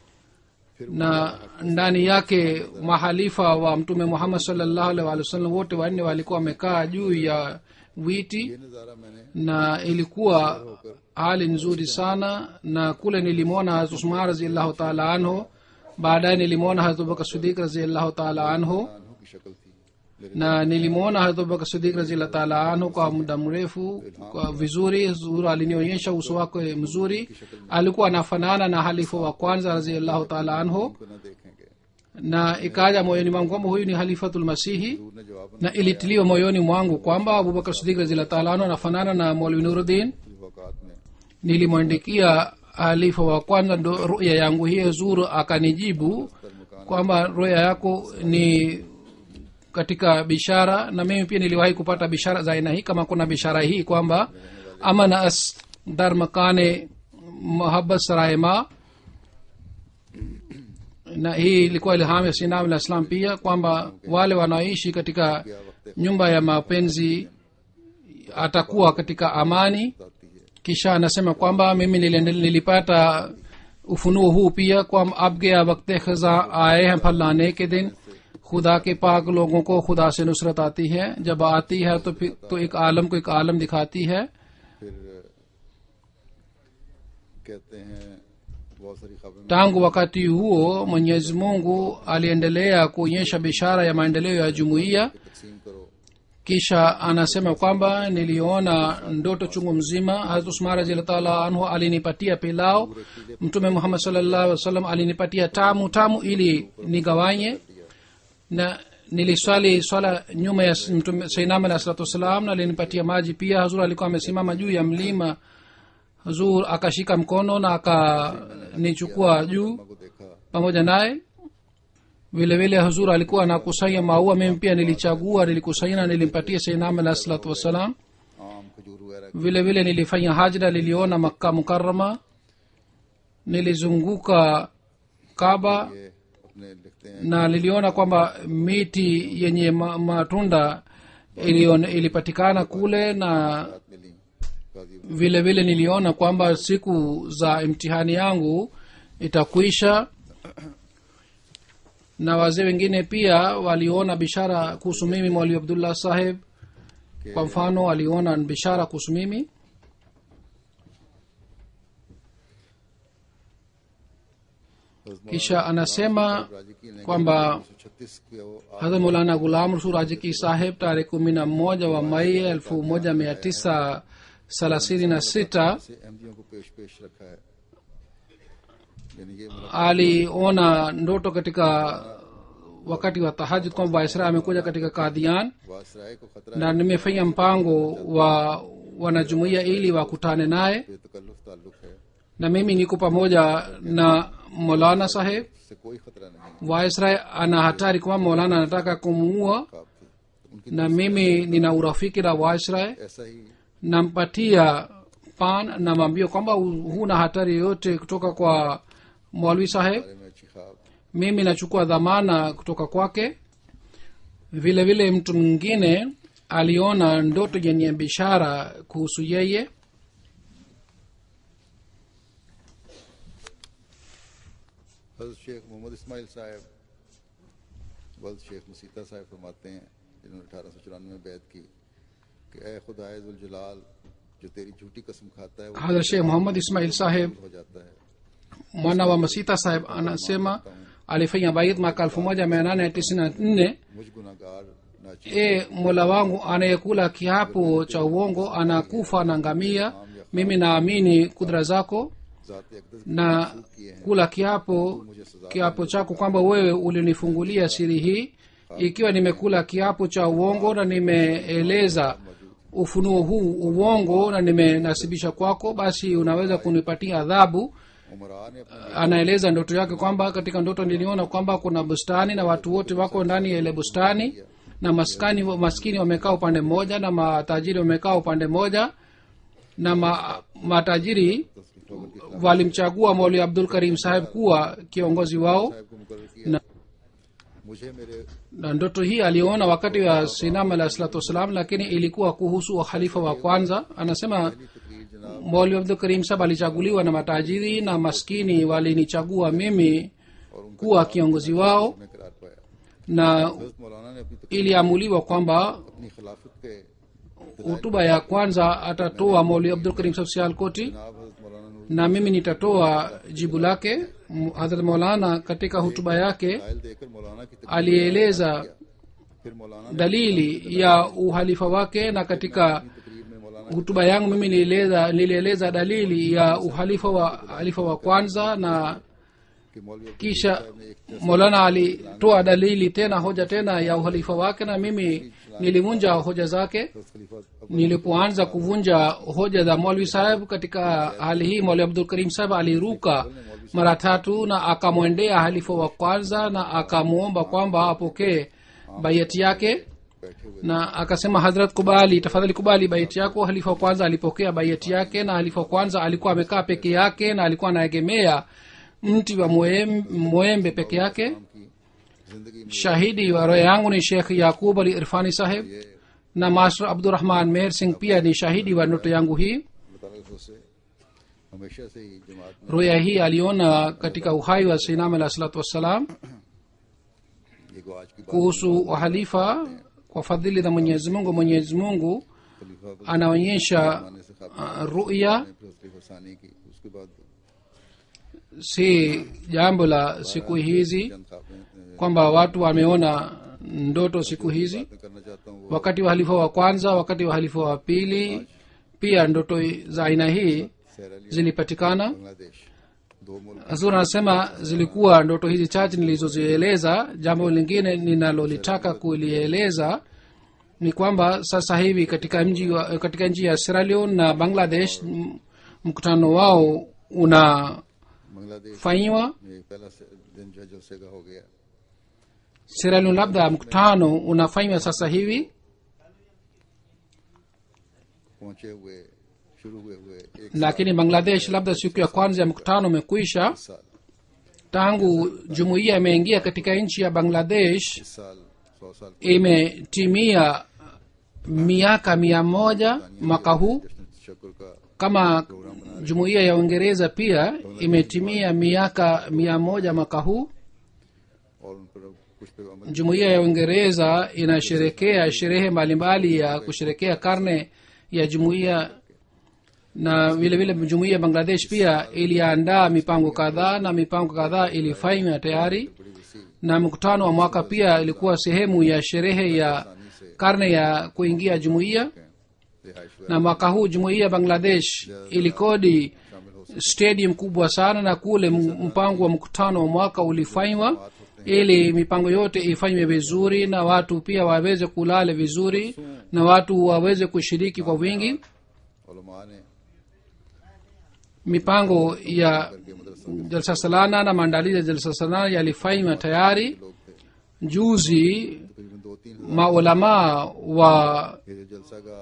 na ndani yake mahalifa wa mtume muhammad salllahu alaihi wa sallam wote wanne walikuwa wamekaa juu ya witi ये नज़ारा मैंने na ilikuwa hali nzuri sana na kule nilimwona hazrat usman raziallahu taala anhu baadaye nilimwona hazrat abubakar sidik raziallahu taala anhu अनहु की शक्ल थी लेकिन na nilimwona hazrat abubakar sidik raziallahu taala anhu kwa muda mrefu kwa vizuri zuru alinionyesha uso wake mzuri alikuwa anafanana na halifa wa kwanza raziallahu taala anhu को न देखेंगे na ikaja moyoni mwangu kwamba huyu ni halifatulmasihi दूर ने जवाब na ilitiliwa moyoni mwangu kwamba abubakar sidik raziallahu taala anhu anafanana na molwi nuruddin वक़ात में nilimwandikia halifa wa kwanza ndo ruya yangu hiyo zuru akanijibu kwamba ruya yako ni katika bishara na mimi pia niliwahi kupata bishara za aina hii kama kuna bishara hii kwamba amana as dar makane mahabat saraima na hii ilikuwa ilham ya sinam la islam pia kwamba wale wanaoishi katika nyumba ya mapenzi atakuwa katika amani बताती है kisha anasema kwamba mimi niliendele- nilipata ufunuo huu pia kwamba अब गया वक्त खजा आए हैं फलाने के दिन खुदा के पाक लोगों को खुदा से नुसरत आती है जब आती है तो फिर तो एक आलम को एक आलम दिखाती है फिर कहते हैं बहुत सारी खबरें tangu wakati huo mwenyezi mungu aliendelea kuonyesha bishara ya maendeleo ya jumuiya तकसीम करो kisha anasema kwamba niliona ndoto chungu mzima hazrat usman raziallahu anhu alinipatia pilau mtume muhammad sallallahu alaihi wasallam alinipatia tamu tamu ili nigawanye na niliswali swala nyuma ya mtume sainam alah salatu wassalam na alinipatia maji pia hazur alikuwa amesimama juu ya mlima hazur akashika mkono na akanichukua juu को देखा pamoja naye vile vile huzur alikuwa anakusanya maua mimi pia nilichagua nilikusanya na nilimpatia sainam alah salatu wassalam आम खजूर वगैरह vile vile nilifanya hajra niliona makka mukarama nilizunguka kaba ये अपने लिखते हैं na niliona kwamba miti yenye ma, matunda ilion, ilipatikana kule na बात मिली काजी vile vile niliona kwamba siku za imtihani yangu itakwisha na wazee wengine pia waliona bishara kuhusu mimi mwali abdullah saheb kwa mfano aliona bishara kuhusu mimi kisha anasema kwamba छत्तीस के वो hadha mulana gulam rasul rajiki saheb tarehe kumi na moja wa mai elfu moja mia tisa thelathini na sita से अहमदियों को पेश पेश रखा है यानी ये मतलब aliona ndoto katika wakati wa tahajud kwamba waisra amekuja katika kadhian वासराय को खतरा na nimefanya mpango wa wanajumuia ili wakutane naye बेतकल्लुफ ताल्लुक है na mimi niko pamoja na molana saheb इससे कोई खतरा नहीं waisra ana hatari kwamba molana anataka kumuua आप उनकी na mimi nina urafiki na waisra ऐसा ही nampatia pan namwambia kwamba hu- huna hatari yoyote kutoka kwa mwalwi saheb बारे में अच्छी ख्वाब mimi nachukua dhamana kutoka kwake vile vile mtu mwingine aliona ndoto yenye bishara kuhusu yeye हजरत शेख मोहम्मद इस्माइल साहब वल्द शेख मसीता साहब फरमाते हैं जिन्होंने अठारह सौ चौरानवे में बैत की कि ए खुदाजुल जलाल जो तेरी झूठी कसम खाता है वो hadha shekh muhammad ismail saheb हो जाता है mwana wa masita saheb anasema alifanya bait mwaka elfu moja mia nane tisini na nne मुझ गुनागार नाची e mola wangu anayekula kiapo cha uongo anakufa na ngamia mimi naamini kudra zako जात अकदस na kula kiapo kiapo chako kwamba wewe ulinifungulia siri hii ikiwa nimekula kiapo cha uongo na nimeeleza ufunuo huu uongo na nimenasibisha kwako basi unaweza kunipatia adhabu उमरा ने अपनी anaeleza ndoto yake kwamba katika ndoto niliona kwamba kuna bustani na watu wote wako ndani ya ile bustani na maskani maskini wamekaa upande mmoja na matajiri wamekaa upande mmoja na ma, matajiri walimchagua mauli abdul karim saheb kuwa kiongozi wao साहब को मुकर किया na, मुझे मेरे na ndoto hii aliona wakati wa sinam alah salatu wassalam lakini ilikuwa kuhusu ukhalifa wa kwanza anasema तकरीर जनाब mauli abdul karim saheb alichaguliwa na matajiri na maskini walinichagua mimi और उनका kuwa kiongozi wao में करार पाया na हजरत मौलाना ने अपनी तकरीर iliamuliwa kwamba अपनी खिलाफत के hutuba ya kwanza atatoa mauli abdul karim saheb sialkoti जनाब हजरत मौलाना Noor na mimi nitatoa jibu lake M- hadrat maulana katika hutuba yake रायल देकर मौलाना की तकरीर alieleza फिर मौलाना ने dalili ya uhalifa wake na katika तकरीर में मौलाना hutuba yangu mimi nilieleza nilieleza dalili ya uhalifa wa halifa wa kwanza na के मौलवी अब्दुल kisha साहब ने एक molana alitoa dalili tena hoja tena ya uhalifa wake na mimi nilivunja hoja zake हजरत खलीफा Abdul nilipoanza kuvunja hoja za mwalwi saheb katika hali hii mwalwi abdul karim saheb aliruka mara tatu na akamwendea halifa wa kwanza na akamwomba kwamba apokee baiati yake बैठे हुए na akasema hadrat kubali tafadhali kubali baiti yako halifa wa kwanza alipokea baiati yake na halifa wa kwanza alikuwa amekaa peke yake na alikuwa anaegemea mti wa mwem- mwembe peke yake की जिंदगी में shahidi wa roho yangu ni shekh yakub ali irfani saheb ये na master abdurahman meher singh pia ni shahidi wa ndoto yangu hii अल्लाह ताला की तरफ से हमेशा से ही जमात में roya hii aliona katika uhai wa sinam alah salatu wassalam ये को आज की बात kuhusu uhalifa kwa fadhili za mwenyezi mungu mwenyezi mungu खलीफा anaonyesha बनाने से खाते uh, ruya हैं फिर खलीफा सानी की उसके बाद si jambo la siku hizi चंद खाफे kwamba watu wameona ndoto siku hizi मैं करना चाहता हूँ वो wakati wa halifa wa kwanza wakati wa halifa wa pili pia ndoto za aina hii सैर अली zilipatikana बांग्लादेश दो मुल्क hazur anasema zilikuwa ndoto hizi chache nilizozieleza jambo lingine ninalolitaka kulieleza ni kwamba sasa hivi katika mji wa, katika nchi ya Sierra Leone na bangladesh m- mkutano wao unafanywa Bangladesh में पहला से- दिन जो है जलसे का हो गया Sierra Leone labda mkutano unafanywa sasa hivi पहुंचे हुए शुरू हुए हुए एक lakini bangladesh labda siku ya kwanza ya mkutano umekwisha साल tangu jumuiya imeingia katika nchi ya bangladesh इस साल सौ साल imetimia miaka mia moja mwaka huu जश्न शक्र का kama jumuiya ya uingereza pia imetimia miaka mia moja mwaka huu और उन पर अब कुछ पे अमल jumuiya ya uingereza inasherekea sherehe mbalimbali ya kusherekea karne ya jumuiya na vile vile jumuiya ya bangladesh pia iliandaa mipango kadhaa na mipango kadhaa ilifanywa tayari na mkutano wa mwaka pia ilikuwa sehemu ya sherehe ya karne ya kuingia jumuiya रिहाइश na mwaka huu jumuiya ya bangladesh ilikodi stadium kubwa sana na kule m- mpango wa mkutano wa mwaka ulifanywa ili mipango yote ifanywe vizuri na watu pia waweze kulale vizuri na watu waweze kushiriki kwa wingi उलमा ने mipango ya jalsa salana na maandalizi ya jalsa salana yalifanywa tayari लोग थे juzi तकरीबन दो तीन maulamaa wa ये जो जलसा का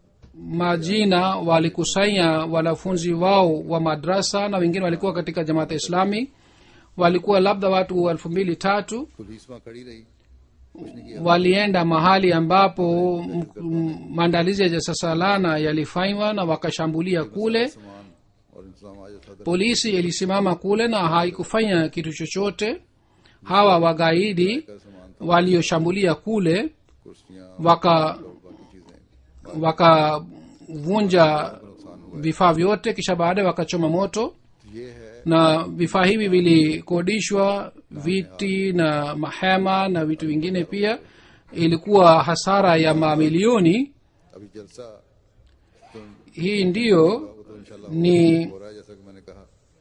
majina walikusanya wanafunzi wao wa madrasa na wengine walikuwa katika jamaata islami walikuwa labda watu elfu mbili tatu पुलिसवा खड़ी रही कुछ नहीं किया walienda mahali ambapo m- m- maandalizi ya jasasalana yalifanywa na wakashambulia kule सामान और इंतजाम आज सदर polisi ilisimama kule na haikufanya kitu chochote hawa wagaidi का सामान walioshambulia kule कुर्सियां waka और बाकी चीजें wakavunja vifaa vyote kisha baadaye wakachoma moto ये है na vifaa hivi vilikodishwa viti na mahema na vitu vingine pia ilikuwa hasara ya mamilioni अभी जलसा तो hii ndiyo वो तो इंशाल्लाह ni हो रहा है जैसा कि मैंने कहा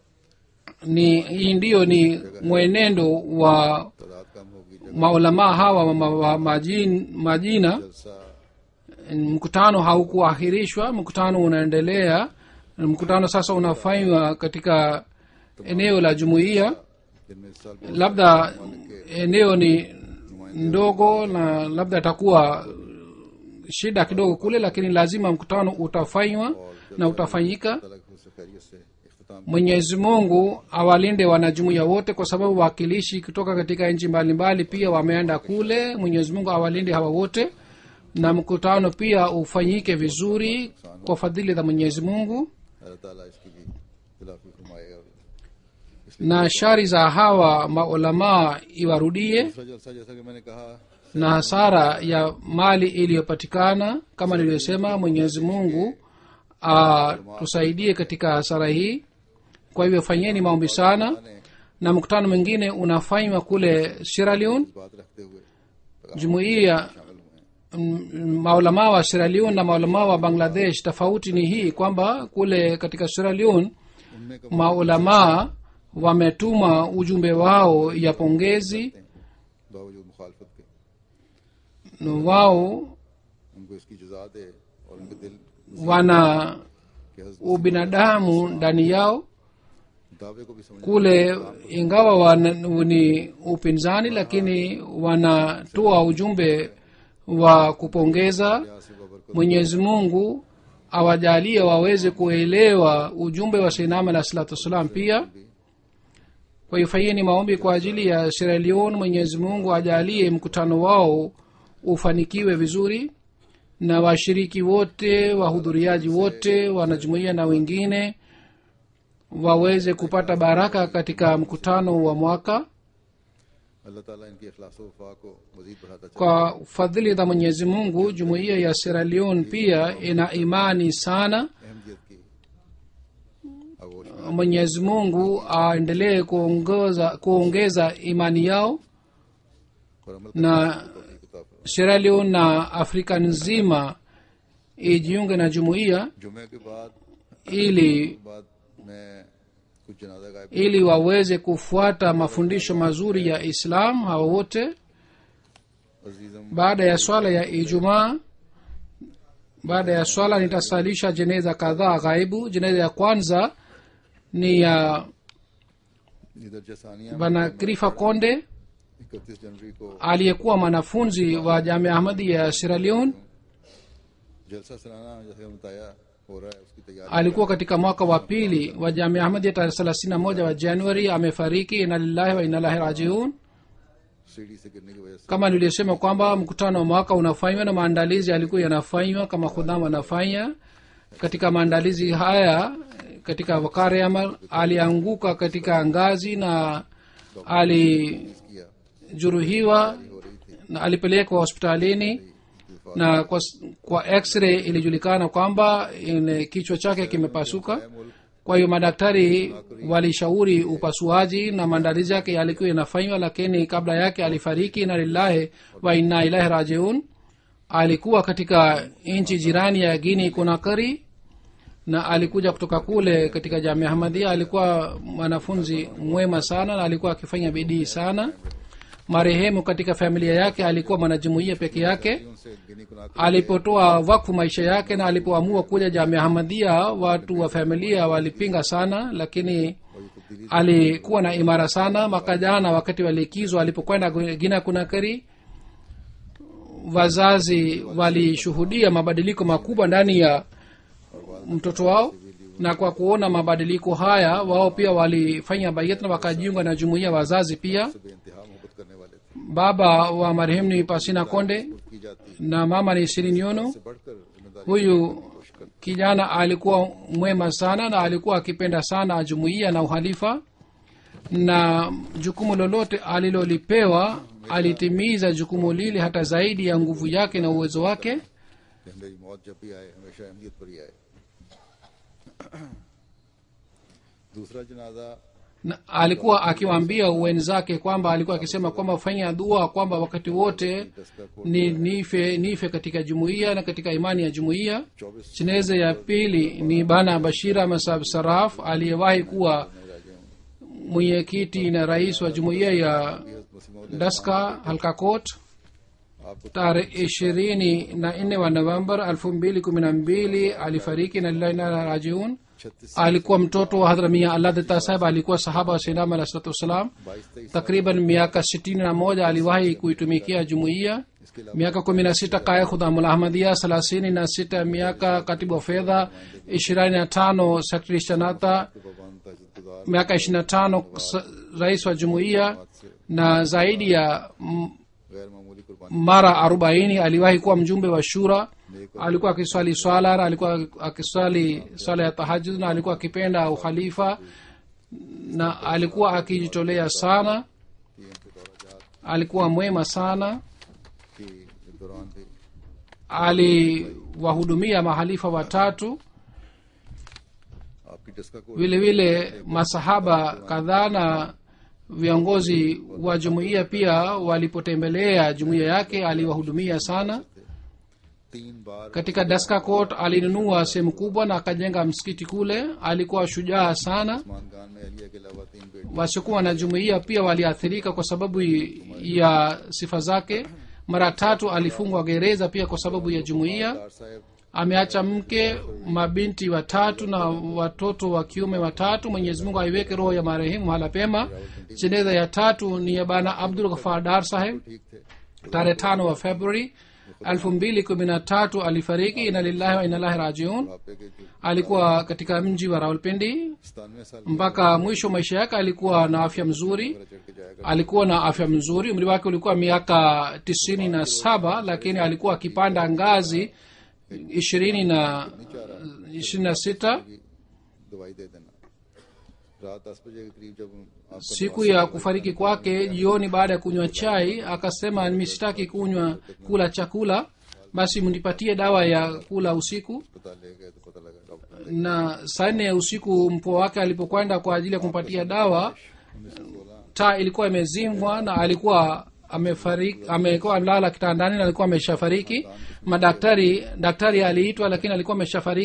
ni hii ndiyo ni mwenendo wa तादाद कम होगी जगह maulamaa hawa wa ma, wa majin, majina जलसा mkutano haukuahirishwa mkutano unaendelea mkutano sasa unafanywa katika eneo la jumuiya जिनमें इस साल बहुत labda eneo ni ndogo na labda itakuwa shida kidogo kule lakini lazima mkutano utafanywa na utafanyika अलग से खैरियत से इख्तिताम mwenyezi mungu awalinde wanajumuiya wote kwa sababu wakilishi kutoka katika nchi mbalimbali pia wameenda kule mwenyezi mungu awalinde hawa wote na mkutano pia ufanyike vizuri kwa fadhili za mwenyezi mungu अल्लाह ताला इसकी भी खिलाफी फरमाए और na shari za hawa maulamaa iwarudie दूसरा जलसा जैसा कि मैंने कहा na hasara ya mali iliyopatikana kama nilivyosema mwenyezi mungu atusaidie katika hasara hii kwa hivyo fanyeni maombi sana ने na mkutano mwingine unafanywa kule Sierra Leone बात रखते हुए jumuiya शामिल हुए हैं m- maulamaa wa Sierra Leone na maulamaa wa Bangladesh tofauti ni hii kwamba kule katika Sierra Leone उनमें कम maulamaa wametuma ujumbe wao ya pongezi बावजूद मुखालफत के na wao उनको इसकी जजा दे और उनके दिल wana के हज- ubinadamu ndani yao दावे को भी समझ kule ingawa wana, ni upinzani lakini wanatoa ujumbe wa kupongeza से बबरकत mwenyezi mungu awajalie waweze kuelewa ujumbe wa seinam alah salatu wassalam pia kwa hiyo fanyeni maombi kwa ajili ya Sierra Leone mwenyezi mungu ajalie mkutano wao ufanikiwe vizuri na washiriki wote wahudhuriaji wote wanajumuia na wengine waweze kupata baraka katika mkutano wa mwaka अल्लाह ताला इनकी अखलास वफा को मजीद बढ़ाता चले kwa fadhili za mwenyezi mungu jumuiya ya Sierra Leone pia ina imani sana अहमियत की आगोश में mwenyezi mungu aendelee kuongeza, kuongeza imani yao और अमल na करने की तौफीक अता फरमाए। Sierra Leone na afrika nzima ijiunge na jumuiya जुमे के बाद ili बाद मैं कुछ जनाजा गायब ili waweze kufuata mafundisho mazuri ya islam hawa wote अजीजम baada ya swala ya ijumaa baada ya swala nitasalisha jeneza kadhaa ghaibu jeneza ya kwanza ni ya इधर जसानिया bana krifa konde इकतीस जनवरी को aliyekuwa mwanafunzi wa jamia ahmadi ya sierra leone जलसा सलाना जैसे बताया हो रहा है उसकी तैयारी alikuwa katika mwaka wa pili wa jamia ahmadi tarehe thelathini na moja wa januari amefariki ina lillahi wa inalahi rajiun सीढ़ी से गिरने की वजह से kama nilivyosema kwamba mkutano wa mwaka unafanywa na maandalizi yalikuwa yanafanywa kama khudham wanafanya katika maandalizi haya katika wakari amal alianguka katika ngazi na alijeruhiwa किया हो रही थी na alipelekwa hospitalini इतफाक na kwa, kwa x-ray ilijulikana kwamba ine kichwa chake kimepasuka मुल्क kwa hiyo madaktari walishauri upasuaji na maandalizi yake yalikuwa yanafanywa lakini kabla yake alifariki na lillahi wa inna ilahi rajiun alikuwa katika nchi jirani ya guini kunakari na alikuja kutoka kule katika jamia ahmadia alikuwa mwanafunzi mwema sana na alikuwa akifanya bidii sana marehemu katika familia yake alikuwa mwanajumuia peke yake उनसे गिनी कुना alipotoa wakfu maisha yake na alipoamua kuja jamia hamadia watu wa familia walipinga sana lakini और ये तब्दीली alikuwa na imara sana mwaka jana wakati wa likizo alipokwenda gina kunakari wazazi walishuhudia mabadiliko makubwa ndani ya mtoto wao na kwa kuona mabadiliko haya wao pia walifanya bayat na wakajiunga na jumuiya wazazi pia से बेइंतहा मोहब्बत करने वाले थे baba wa marehemu ni pasina konde की जाती na mama ni sirinyono से बढ़कर जिम्मेदारी huyu kijana alikuwa mwema sana na alikuwa akipenda sana jumuiya na uhalifa na jukumu lolote alilolipewa alitimiza jukumu lile hata zaidi ya nguvu yake na uwezo wake कि मेरी मौत जब भी आए हमेशा अहमियत पर ही आए दूसरा जनाजा na alikuwa akiwaambia wenzake kwamba alikuwa akisema kwamba fanya dua kwamba wakati wote दस्ता को ni nife nife katika jumuiya na katika imani ya jumuiya चौबीस jeneza ya pili ni bana bashira masab saraf aliyewahi kuwa mwenyekiti na rais wa jumuiya ya मसीह daska halkakot आपको tarehe ishirini na nne wa novembar elfu mbili kumi na mbili alifariki na lillahi na rajiun छत्तीस alikuwa mtoto wa hadhra mia allah data saheb alikuwa sahaba wa sinam alah salatu wassalam बाईस तेईस takriban miaka sitini na moja aliwahi kuitumikia jumuiya इसके अलावा miaka kumi na sita kaya khudhamul ahmadia thelathini na sita miaka katibu wa fedha ishirini na tano sekretari shanata पाबंद तजुद्दुगार miaka ishirini na tano s- rais wa jumuiya na zaidi ya m- गैर मामूली कुर्बानी mara arobaini aliwahi kuwa mjumbe wa shura alikuwa akiswali swala na alikuwa akiswali swala ya tahajud na alikuwa akipenda ukhalifa na alikuwa akijitolea sana की इनके दौरा जहाज alikuwa mwema sana के दौरान भी aliwahudumia mahalifa watatu आपकी डस्का को vile vile masahaba kadhaa na viongozi wa jumuiya pia walipotembelea jumuiya yake aliwahudumia sana तीन बार katika daska court alinunua sehemu kubwa na akajenga msikiti kule alikuwa shujaa sana Usman खान में अलिया के अलावा तीन बेटे wasiokuwa na jumuiya pia waliathirika kwa sababu ya sifa zake mara tatu alifungwa gereza pia kwa sababu ya jumuiya दार साहब ameacha mke mabinti watatu na watoto wa kiume watatu mwenyezi mungu aiweke roho ya marehemu hala pema jeneza ya tatu ni ya bana abdul ghafar dar saheb ठीक थे tarehe tano wa februari elfu mbili kumi na tatu alifariki ina lillahi wa inalahi rajiun आपे के जो alikuwa katika mji wa rawalpindi सतानवे साल mpaka mwisho maisha yake alikuwa na afya mzuri चढ़ के जाएगा alikuwa na afya mzuri umri wake ulikuwa miaka tisini na saba lakini alikuwa akipanda ngazi ishirini na ishirini na sita दवाई दे देना रात दस बजे के करीब जब आपका siku ya kufariki kwake jioni baada ya kunywa chai akasema mimi sitaki kunywa kula chakula basi mnipatie dawa ya kula usiku अस्पताल ले गए तो पता लगा doctor na saa nne ya usiku mpwa wake alipokwenda kwa ajili ya kumpatia dawa उन्नीस सौ सोलह taa ilikuwa imezimwa na alikuwa amefariki amekuwa amelala kitandani na alikuwa ameshafariki madaktari daktari aliitwa lakini alikuwa ameshafariki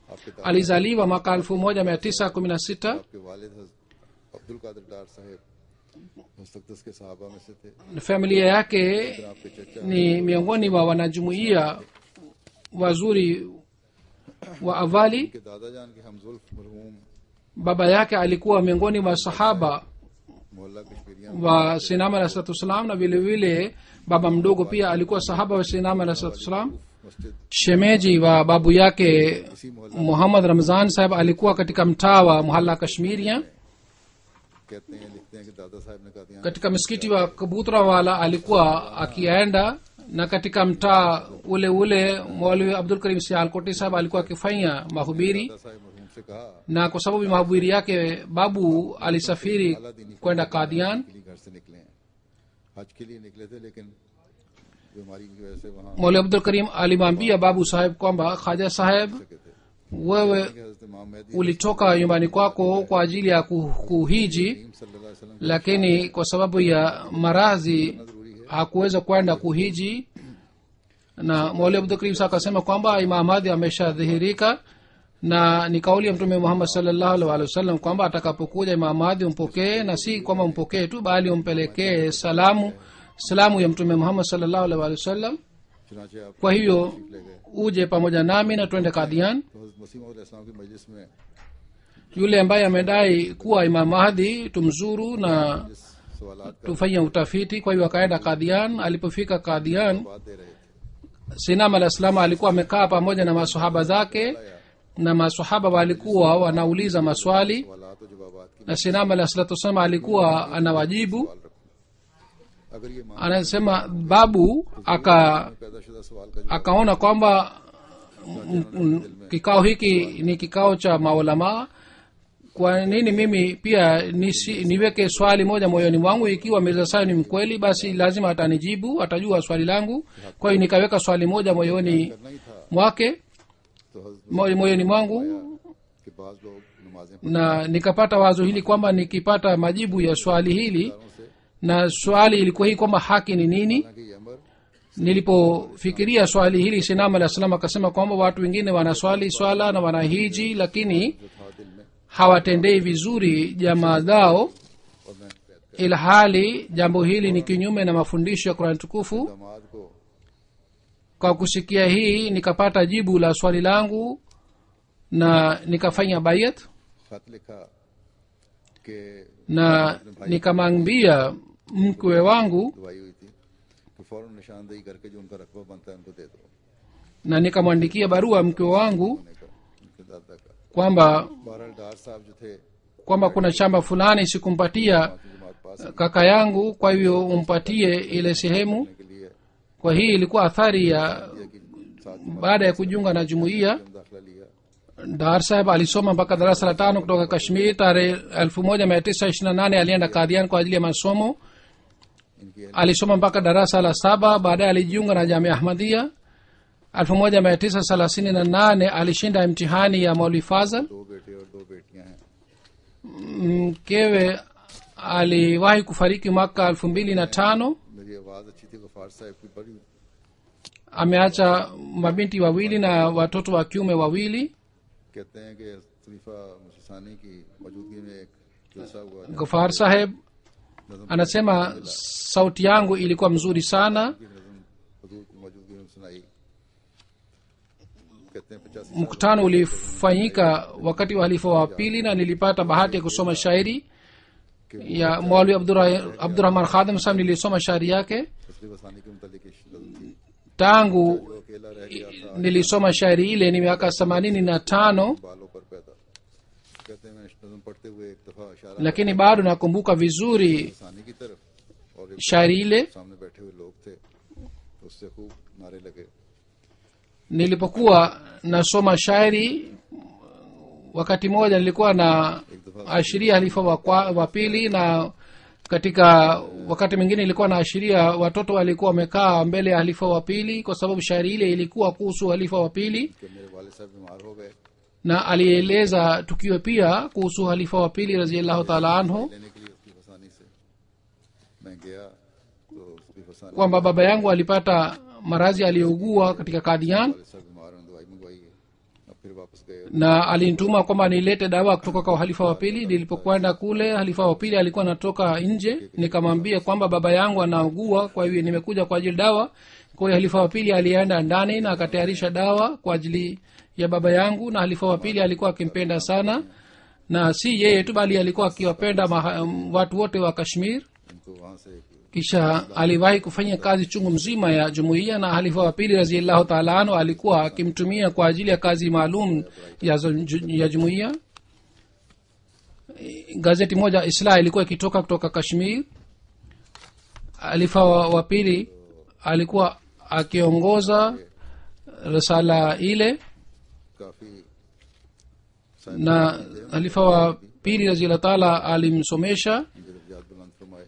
आपके दादा alizaliwa mwaka 1916 आपके वालिद हज- अब्दुल कादिर डार साहब मुस्तकदस के साहबा में से थे familia yake फिर आपके चचा ni miongoni mwa wanajumuiya wazuri wa awali के दादा जान के हमजुल्फ मरहूम baba yake alikuwa miongoni mwa sahaba मोहल्ला कश्मीरिया wa sinama alah salatu wassalam na vile vile baba mdogo pia alikuwa sahaba wa sinama alah salatu wassalam मस्जिद shemeji wa babu yake इसी मोहल्ला muhammad ramzan saheb alikuwa katika mtaa wa muhalla kashmiria कहते हैं लिखते हैं कि दादा साहब ने कहा katika msikiti wa kabutra wala alikuwa akienda na katika mtaa ule ule mwalimu abdul karim sialkoti saheb alikuwa akifanya mahubiri दादा साहब मरहूम से कहा na kwa sababu ya mahubiri yake babu alisafiri kwenda kadian के लिए घर से निकले हैं हज के लिए निकले थे लेकिन बीमारी की वजह से वहाँ mwalimu abdul karim alimwambia babu saheb kwamba khaja saheb सके थे wewe कि हजरत इमाम Mehdi ulitoka nyumbani kwako kwa ajili ya ku- kuhiji करीम सल्लल्लाहु अलैहि वसल्लम lakini kwa sababu ya maradhi जरूरी है hakuweza kwenda kuhiji na mwalimu abdul karim sa akasema kwamba imam hadi ameshadhihirika na ni kauli ya mtume muhammad salllahu alih walih wasallam kwamba atakapokuja imam hadi umpokee na si kwamba umpokee tu bali umpelekee salamu salamu ya mtume muhammad salllahu alih walih wasallam चुनाचे आप kwa hiyo ले गए uje pamoja nami na twende kadian तो हजरत मसीह मौद इस्लाम की मजलिस में yule ambaye amedai kuwa imam mahdi tumzuru na जिस सवालात का tufanye utafiti kwa hiyo akaenda kadian alipofika kadian बात दे रहे थे sinam alah salam alikuwa amekaa pamoja na masahaba zake na masahaba walikuwa wanauliza maswali सवालात और जवाबात की na sinam alah salatu wassalam alikuwa anawajibu सवाल रखो अगर ये मान anasema babu aka पैदाशुदा सवाल का जवाब akaona kwamba mm, mm, kikao hiki ni kikao cha maulamaa kwa nini mimi pia nisi, niweke swali moja moyoni mwangu ikiwa mirza sayo ni mkweli basi lazima atanijibu atajua swali langu kwa hiyo nikaweka swali moja moyoni करना ही था mwake तो हजरत moy- moyoni mwangu के बाद लोग नमाजें na nikapata wazo hili kwamba nikipata majibu ya swali hili पढ़ों से na swali ilikuwa hii kwamba haki ni nini कि ये अमर nilipofikiria swali hili sinam alah salam akasema kwamba watu wengine wanaswali swala na wanahiji lakini जो था दिल में hawatendei vizuri jamaa zao और मैं कैद ilhali jambo hili ni kinyume na mafundisho ya kurani tukufu दामाद को kwa kusikia hii nikapata jibu la swali langu na nikafanya bayat खत लिखा कि na nikamwambia mkwe wangu दवाई हुई थी कि फौरन निशानदेही करके जो उनका रकबा बनता है उनको दे दो na nikamwandikia barua mkwe wangu होने का उनके दादा का kwamba बहरहाल डार साहब जो थे kwamba kuna shamba fulani sikumpatia बाकी जमात पास kaka yangu kwa hivyo umpatie ile sehemu करने के लिए kwa hii ilikuwa athari ya दिया कि साथ baada ya kujiunga na jumuiya में दाखिला लिया dar saheb alisoma mpaka darasa la tano kutoka kashmir tarehe elfu moja mia tisa ishiri na nane alienda kadhian kwa ajili ya masomo इनकी alisoma mpaka darasa la saba baadaye alijiunga na jamia ahmadia elfu moja mia tisa thelathini na nane alishinda imtihani ya mauli fazal दो बेटे और दो बेटियां हैं mkewe aliwahi kufariki mwaka elfu mbili na tano मेरी आवाज अच्छी थी गफार साहब की बड़ी ameacha mabinti wawili na watoto wa kiume wawili कहते हैं कि खलीफा मुसानी की मौजूदगी में एक जलसा हुआ gofar saheb anasema sauti yangu ilikuwa mzuri sana की नज़म हजूर की मौजूदगी में सुनाई कहते हैं पचासी mkutano ulifanyika wakati wa halifa wa pili na nilipata bahati ya kusoma shairi ya mwalwi Abdurra- abdurahman khadam saheb nilisoma shairi yake तस्लीफ वसानी के मुतालिक एक नज़म थी tangu जो अकेला रह गया था nilisoma shairi ile ni miaka themanini na tano बालों पर पैदा कहते हैं मैं नज़म पढ़ते हुए एक दफा इशारा lakini bado nakumbuka vizuri वसानी की तरफ और एक shairi ile सामने बैठे हुए लोग थे तो उससे खूब नारे लगे nilipokuwa nasoma shairi wakati mmoja nilikuwa na ashiria halifa wa, kwa- wa pili na katika wakati mwingine ilikuwa na ashiria watoto walikuwa wamekaa mbele ya halifa wa pili kwa sababu shairi ile ilikuwa kuhusu halifa wa pili कि मेरे वाले साहब बीमार हो गए na alieleza tukio pia kuhusu halifa wa pili raziallahu taala anhu लेने के लिए उसकी फसानी से मैं गया तो उसकी फसानी kwamba baba yangu alipata maradhi aliyougua katika kadian वाले साहब बीमार हैं दवाई मंगवाई है अब फिर वापस गए na alinituma kwamba nilete dawa kutoka kwa halifa wa pili nilipokwenda kule halifa wa pili alikuwa anatoka nje nikamwambia kwamba baba yangu anaugua kwa hivyo nimekuja kwa ajili dawa kwa hiyo halifa wa pili alienda ndani na akatayarisha dawa kwa ajili ya baba yangu na halifa wa pili alikuwa akimpenda sana na si yeye tu bali alikuwa akiwapenda maha- watu wote wa kashmir उनको वहां से एक kisha aliwahi kufanya kazi chungu mzima ya jumuiya na halifa wa pili raziallahu taala anhu alikuwa akimtumia kwa ajili ya kazi maalum ya, zo- ju- ya jumuiya gazeti moja islah ilikuwa ikitoka kutoka kashmir halifa wa, wa pili alikuwa akiongoza risala ile काफी na halifa wa pili raziallahu taala alimsomesha जब बुलंद फरमाए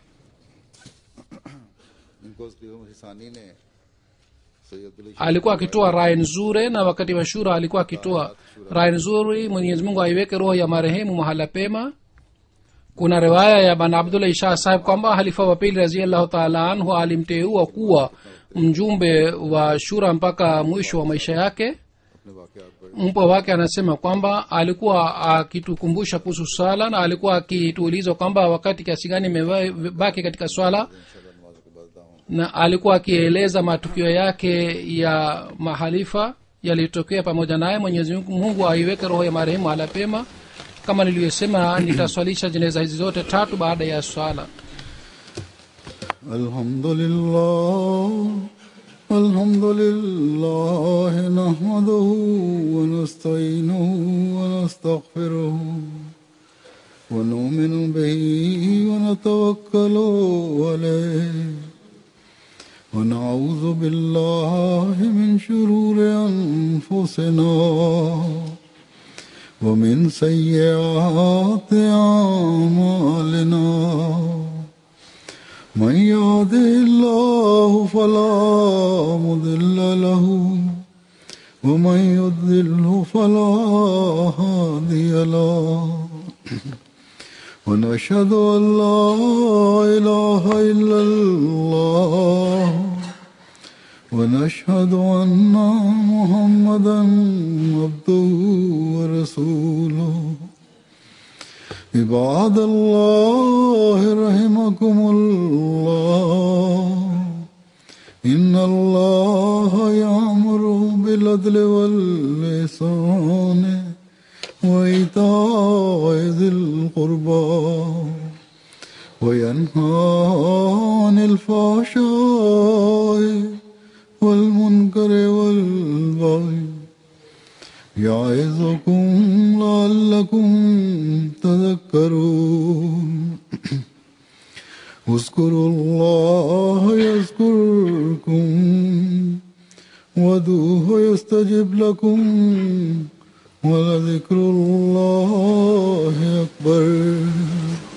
इनको हिसानी ने सैयद Ali alikuwa akitoa rai nzuri na wakati wa shura alikuwa akitoa rai nzuri mwenyezi mungu aiweke roho ya marehemu mahala pema kuna riwaya ya bana abdullah isha sahib kwamba halifa wa pili raziallahu taala anhu alimteua kuwa mjumbe wa shura mpaka mwisho wa maisha yake अपने वाकयात पर mpwa wake anasema kwamba alikuwa akitukumbusha kuhusu swala na alikuwa akituuliza kwamba wakati kiasi gani imebaki katika swala इंशाल्लाह नमाज के बाद दाऊं na alikuwa akieleza matukio yake ya mahalifa yaliyotokea pamoja naye mwenyezi mungu mungu aiweke roho ya marehemu ala pema kama nilivyosema nitaswalisha jeneza hizi zote tatu baada ya swala الحمد لله الحمد لله نحمده ونستعينه ونستغفره ونؤمن به ونتوكل عليه ونعوذ بالله من شرور أنفسنا ومن سيئات أعمالنا من يهده الله فلا مضل له ومن يضلله فلا هادي له ونشهد ان لا اله الا الله ونشهد ان محمدا عبده ورسوله عباد الله رحمكم الله إن الله يأمر بالعدل والإحسان وإيتاء ذي القربى وينهى عن الفحشاء والمنكر والبغي يعظكم لعلكم تذكرون اذكروا الله يذكركم ودوه يستجب لكم ولذكر الله أكبر